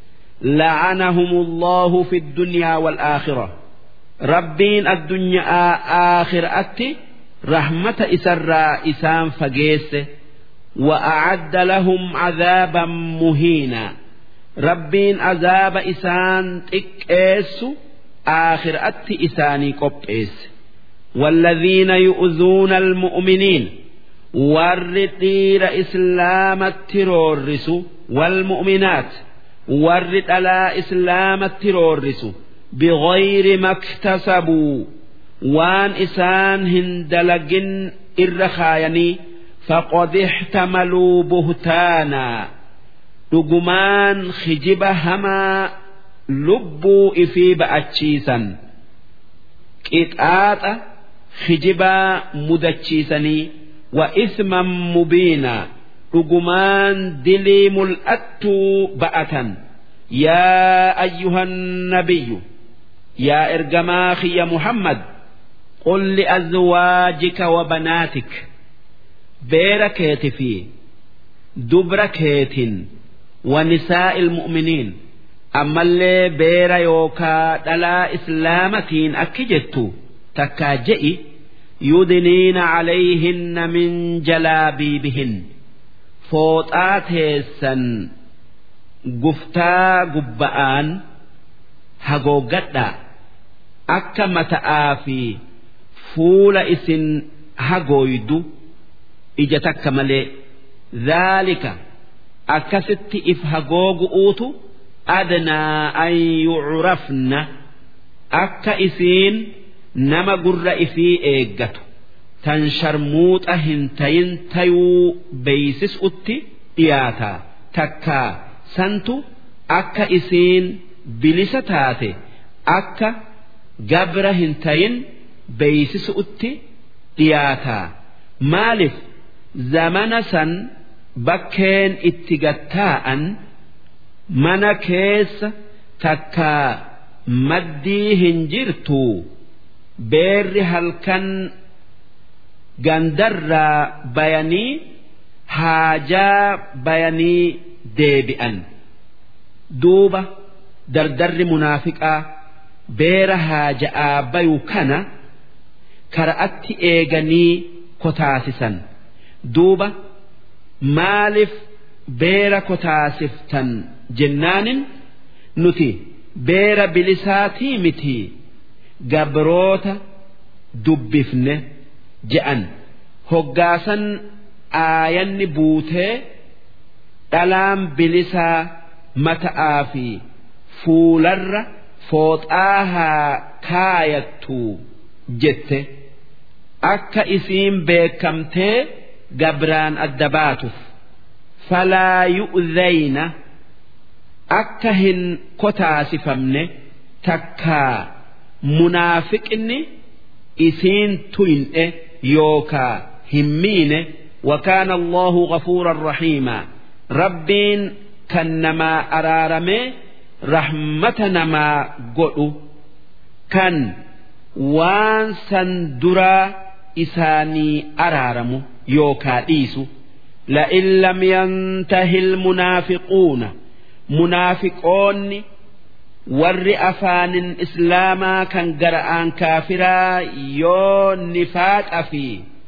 لعنهم الله في الدنيا والآخرة ربين الدنيا آخر أتي رحمة إسراء إسان فقيس وأعد لهم عذابا مهينا ربين عذاب إسان تكيس آخر أتي إساني قبئس والذين يؤذون المؤمنين warri dhiira islaamatti roorrisu walmu'minaat warri dhalaa islaamatti roorrisu bighayri maktasabuu waan isaan hin dalagin irra kaayanii faqad ixtamaluu buhtaanaa dhugumaan kijiba hamaa lubbuu ifii ba'achiisan qixaaxa kijibaa mudachiisanii وإثما مبينا رجمان دلي ملأت بأة يا أيها النبي يا إرجماخي يا محمد قل لأزواجك وبناتك بيركيت في دبركيت ونساء المؤمنين أما اللي بير يوكا دلا إسلامتين أكجتو تكاجئي يدنين عليهن من جلابيبهن فوطات هيسن قفتا قبآن هقوقتا أكا متآفي فول إسن هقويدو إجتك ملي ذلك أكست إف هقوق أوتو أدنى أن يعرفن أكا إسين nama gurra ifii eeggatu tan sharmuuxa hin tayin tayuu beeysisutti dhiyaata takkaa santu akka isiin bilisa taate akka gabra hin tayin beeysisutti dhiyaata maaliif zamana san bakkeen itti gattaa'an mana keessa takkaa maddii hin jirtuu. beerri halkan gandarraa bayanii haajaa bayanii deebi'an duuba dardarri munaafiqaa beera haaja'aa bayu kana kara'atti eeganii kotaasisan duuba maaliif beera kotaasiftan jennaanin nuti beera bilisaatii mitii gabroota dubbifne je'an hoggaasan aayanni buutee dhalaan bilisaa mata'aa fi fuularra fooxaa haa kaayattu jette akka isiin beekamtee gabraan adda baatuuf falaa yu'zayna akka hin kotaasifamne takkaa munaafiqni isiin tuyne yookaa hin miine وكان الله غفورا رحيما ربين كنما أرارمي رحمة نما قلو كان وان سندرا إساني أرارمو يوكا إيسو لئن لم ينته المنافقون منافقون warri afaanin islaamaa kan gara'aan kaafiraa yoo nifaaqa fi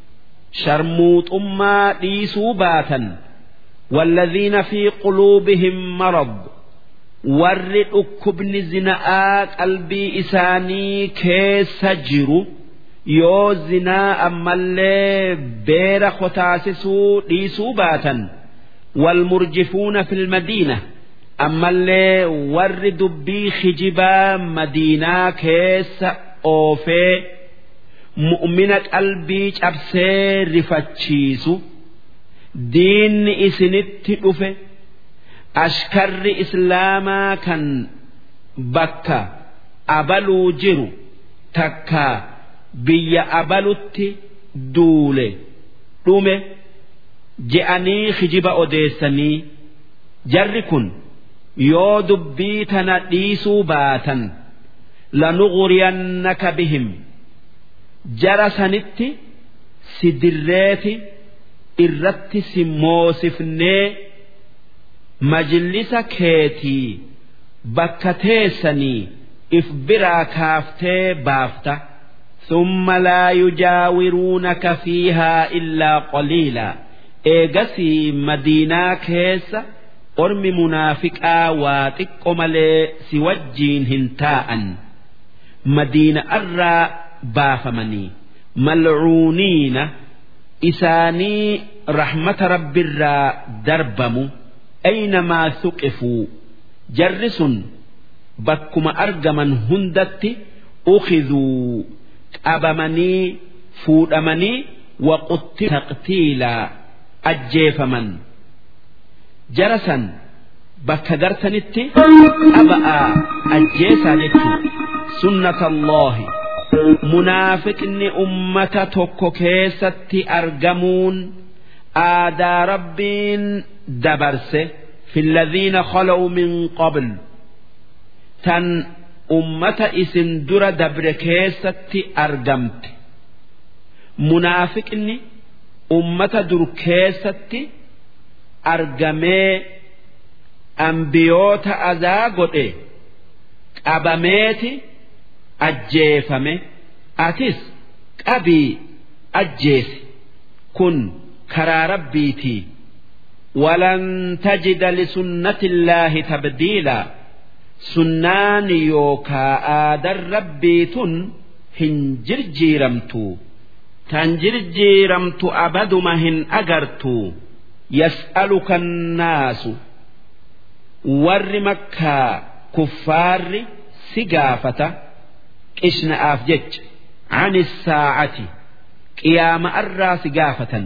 sharmuuxummaa dhiisuu baatan والذين في قلوبهم مرض warri dhukkubni zina'aa qalbii isaanii keessa jiru yoo zinaa ammallee beera kotaasisuu dhiisuu baatan والمرجفون في المدينة أما اللي ور دبي خجبا مدينة كيس أوفي مؤمنة قلبي أبسي رفتشيسو دين إسنت أفي ashkarri islaamaa kan bakka abaluu jiru takka biyya abalutti duule dhume je'anii kijiba odeessanii jarri kun yoo dubbii tana dhiisuu baatan lanughuriyannaka bihim jara sanitti si dirreeti irratti si moosifnee majlisa keetii bakka teessanii if biraa kaaftee baafta ثم لا يجاورونك فيها إلا قليلا إيغسي مدينة كيس أرمي منافقا واتق ملي سوجين هنتاء مدينة أرى بافمني ملعونين إساني رحمة رب الرا دربمو أينما ثقفوا جرس بكما أرجمن هندت أخذوا أبمني فودمني وقتل تقتيلا أجيفمن جرسا بك درتنت أبأ أجيسا جتو سنة الله منافقني أمة توكو كيستي أرجمون آدى ربين دبرسه في الذين خلوا من قبل تن أمة إسن در دبر كيستي أرجمت منافقني أمة در كيستي أرجمي أنبيوت أذاقوتي qabameeti ajjeefame atis qabii ajjeesi kun karaa rabbiitii ولن تجد لسنة الله تبديلا سنان يوكا آدر ربيت هنجر جيرمتو تنجر جيرمت أبد مهن أجرتو يسألك الناس ور مكة كفار سقافة إشنا أفجج عن الساعة قيام أرى سقافة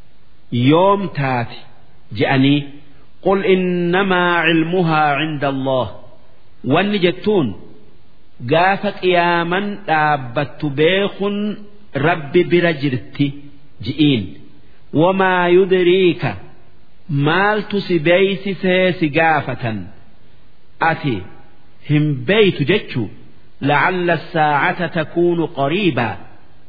يوم تاتي جأني قل إنما علمها عند الله واني جتون قافت قياما دابت بيخ رب برجرتي جئين وما يدريك مال تسبيس سيس قافة أتي هم بيت جتشو لعل الساعة تكون قريبا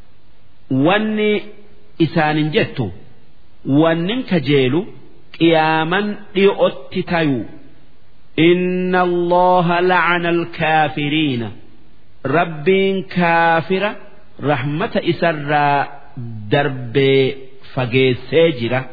واني إسان جتو وانن كجيلو قياما لأتتيو إن الله لعن الكافرين رب كافر رحمة إسر درب فقيسيجرة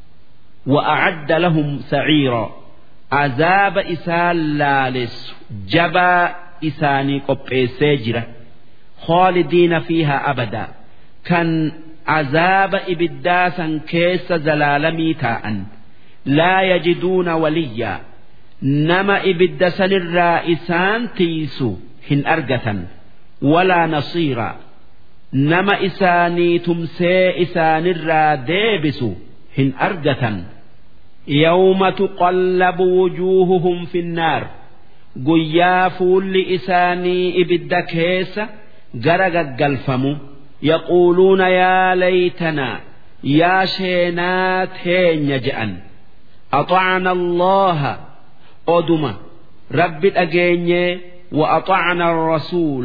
وأعد لهم سعيرا عذاب إسال لالس جبا إساني قبيسيجرة خالدين فيها أبدا كان عذاب إبداسا كيس زلالمي تاء لا يجدون وليا nama ibidda sanirraa isaan tiisu hin argatan walaa nasiiraa nama isaanii tumsee isaanirraa deebisu hin argatan yawma tuqallabu wujuuhuhum finnaar guyyaa fuulli isaanii ibidda keessa gara gaggalfamu yaquuluuna yaa laytanaa yaa sheenaa teenya je'an أطعنا الله أدمة رب أجيني وأطعنا الرسول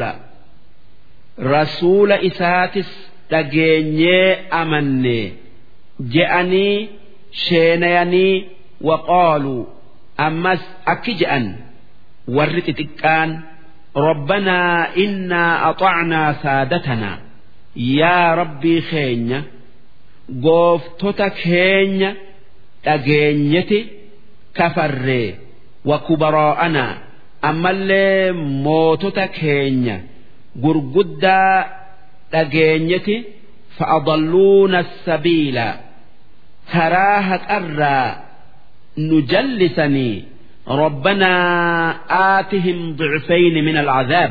رسول إساتس أجيني أمني جأني شينيني وقالوا أمس أكجأن ورت تكان ربنا إنا أطعنا سادتنا يا ربي خينيا قوفتك خينيا dhageenyeti kafarree wakubaraa'anaa ammallee mootota keenya gurguddaa dhageenyeti fa'adalluuna sabiila karaa haqarraa nu jallisanii ربنا آتهم ضعفين من العذاب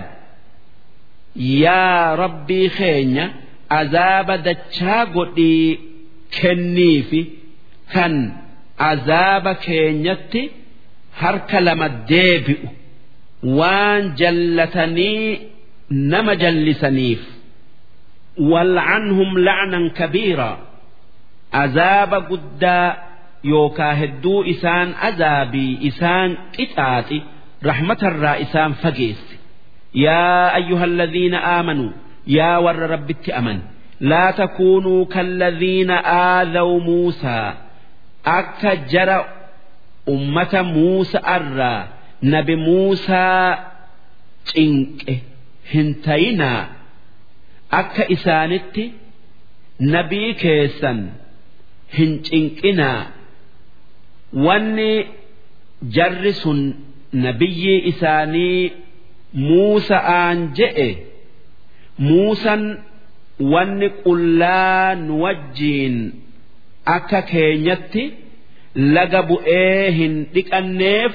يا ربي خينيا عذاب دتشا قدي كنيفي كان azaaba keenyatti harka lama deebi'u waan jallatanii nama jallisaniif wal'anhum la'nan kabiiraa azaaba guddaa yookaa hedduu isaan azaabii isaan qixaaxi rahmatarraa isaan fageesse yaa ayyuhalladhiina aamanuu yaa warra rabbitti aman laa takuunuu kalladhiina aadaw muusaa akka jara ummata Muusa irraa nabi Muusaa cinqe hin tayinaa akka isaanitti nabii keessan hin cinqinaa wanni jarri sun nabiyyi isaanii Muusa'aan je'e Muusan wanni qullaa nu wajjiin akka keenyatti laga bu'ee hin dhiqanneef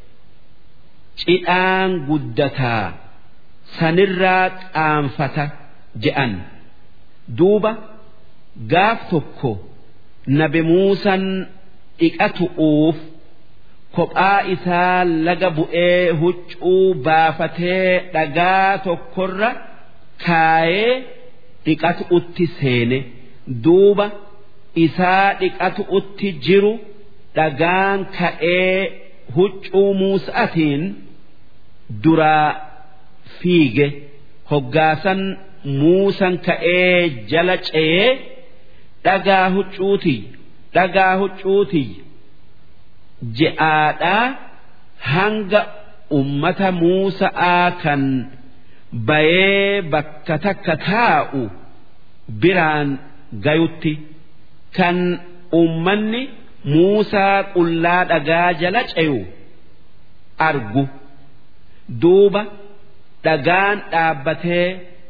cidhaan guddataa sanirraa qaanfata je'an duuba gaaf tokko nabi muusan dhiqatu'uuf kophaa isaa laga bu'ee huccuu baafatee dhagaa tokkorra kaayee dhiqatu'utti seene duuba. isaa dhiqatu utti jiru dhagaan ka'ee huccuu muusa'atiin duraa fiige hoggaasan muusan ka'ee jala ce'ee dhagaa huccuuti dhagaa huccuuti je'aadhaa hanga ummata muusa'aa kan bayee bakka takka taa'u biraan gayutti. kan ummanni Muusaa qullaa dhagaa jala ce'u argu duuba dhagaan dhaabbatee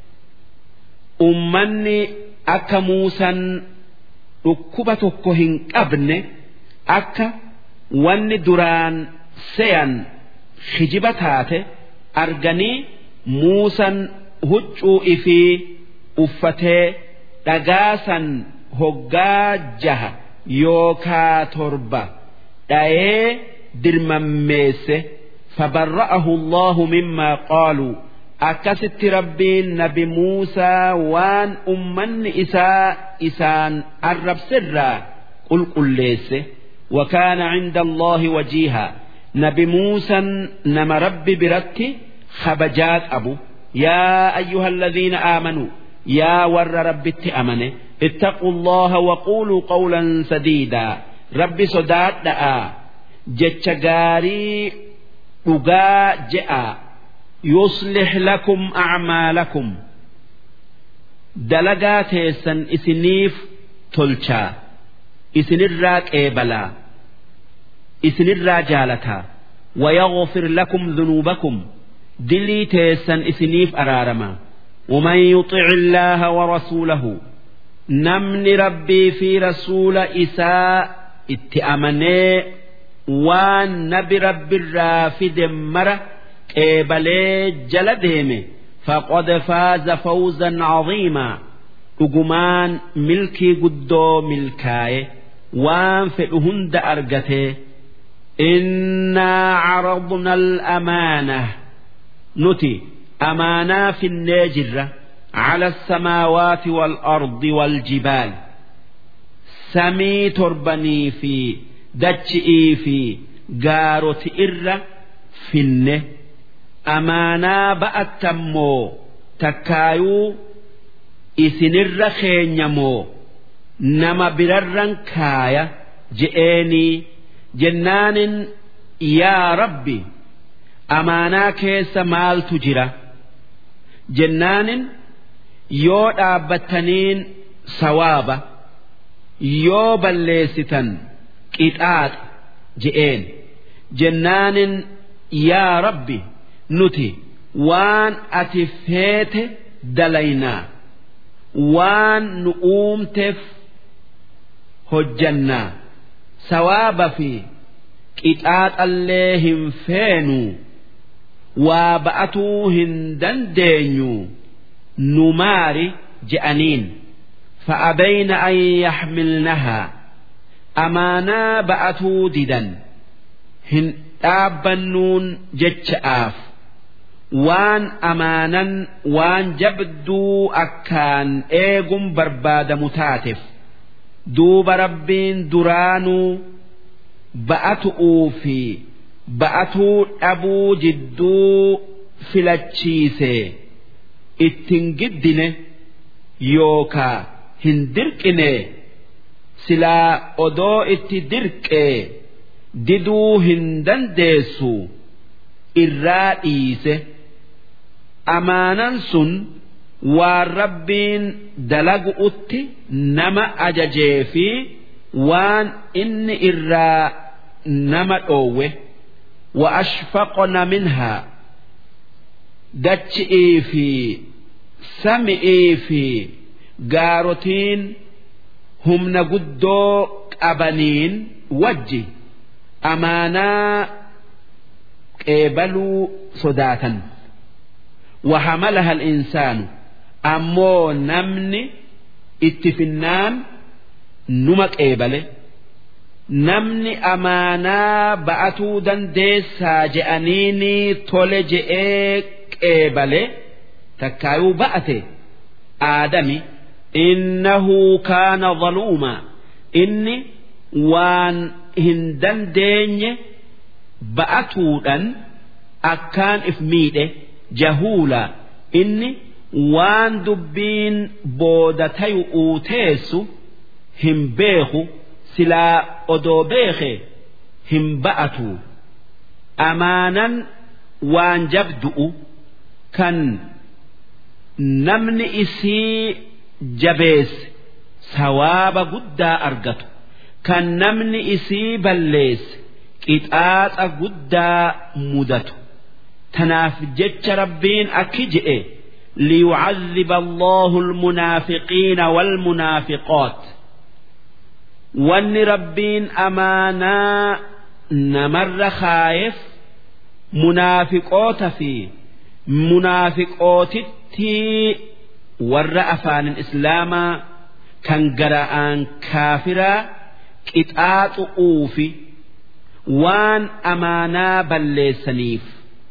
ummanni akka Muusan dhukkuba tokko hin qabne akka wanni duraan se'an hijiba taate arganii Muusan huccuu ifii uffatee dhagaa san hoggaa jaha yookaa torba dhayee dirmammeesse fabarra'ahu allahu mimmaa qaaluu akkasitti rabbiin nabi muusaa waan ummanni isaa isaan arrabsirraa qulqulleesse وكان عند الله وجيها نبي موسى نما ربي برتي خبجات أبو يا أيها الذين آمنوا يا ور ربي أمنه اتقوا الله وقولوا قولا سديدا ربي صداد دعا جتشغاري أغا جاء يصلح لكم أعمالكم دلقات سن إسنيف تلشا إسن الراك إيبلا إسن الراجالتا ويغفر لكم ذنوبكم دلي تيسن إسنيف أرارما ومن يطع الله ورسوله namni rabbii fi rasuula isaa itti amanee waan nabi rabbiirraa fide mara qeebalee jala deeme faqad faaza fawzan caziimaa dhugumaan milkii guddoo milkaaye waan fedhu hunda argatee innaa caradna alamaanah nuti amaanaa finnee jirra على السماوات والأرض والجبال samii torbanii fi dachi'ii fi gaaroti irra finne amaanaa ba'attammoo takkaayuu isinirra keenyamoo nama birarran kaaya je'eenii jennaanin yaa rabbi amaanaa keessa maaltu jira jennaanin yoo dhaabbattaniin sawaaba yoo balleessitan qixaaxa je'een jennaanin yaa rabbi nuti waan ati feete dalaynaa waan nu uumteef hojjannaa sawaaba fi qixaaxallee hin feenuu waa ba'atuu hin dandeenyu nu maari je'aniin. فأبين أن يحملنها أمانا بأتوا ددا هن آبنون جتشآف وان أمانا وان جبدو أكان إيغم برباد متاتف دوب ربين درانو بأتؤوا في بأتوا أبو جدو فلتشيسي اتنجدنه يوكا hin dirqine silaa odoo itti dirqee diduu hin dandeessu irraa dhiise amaanan sun waan rabbiin dalagu'utti nama ajajee fi waan inni irraa nama dhoowwe wa ashfaqna minhaa dachi'ii fi sami'ii fi gaarotiin humna guddoo qabaniin wajji amaanaa qeebaluu sodaatan وحملها الإنسان أمو نمني اتفنان نمك إيبله نمني أمانا بأتو دنديسا جأنيني تولج إيك إيبله تكايو بأتي آدمي إنه كان ظلوما إني وان هندن ديني بأتودا أكان إفميده جهولا إني وان دبين بودتي أوتيسو هم بيخو سلا أدو بيخي هم بأتو أمانا وان جبدؤ كان namni isii jabeesse sawaaba guddaa argatu kan namni isii balleesse qixaaxa guddaa mudatu tanaaf jecha rabbiin akki je'e ليعذب الله المنافقين والمنافقات وان ربين أمانا نمر خايف منافقات في منافقات tii warra afaanin islaamaa kan gara'aan kaafiraa qixaaxu'uu fi waan amaanaa balleessaniif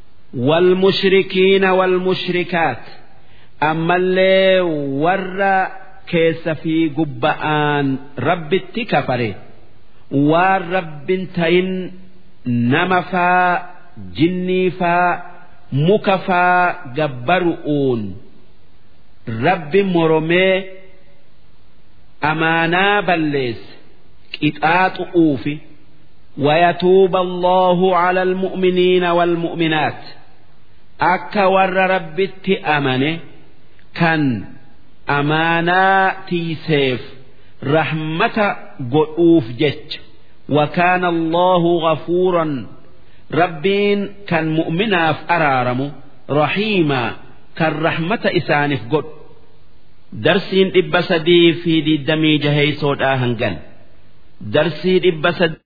والمشركين والمشركات أما اللي ور كيس في قبآن رب التكفر والرب تين نمفا جنيفا مكفا جبرؤون رب مرمي أمانا بليس قطعات أوفي ويتوب الله على المؤمنين والمؤمنات أكا ور ربت أمنه كان أمانا تيسيف رحمة قلوف جج وكان الله غفورا ربين كان مؤمنا في أرارم رحيما كان رحمة إسانف قل درسين إبسدي في دي الدمي جهي سود آهنجل درسين إبسد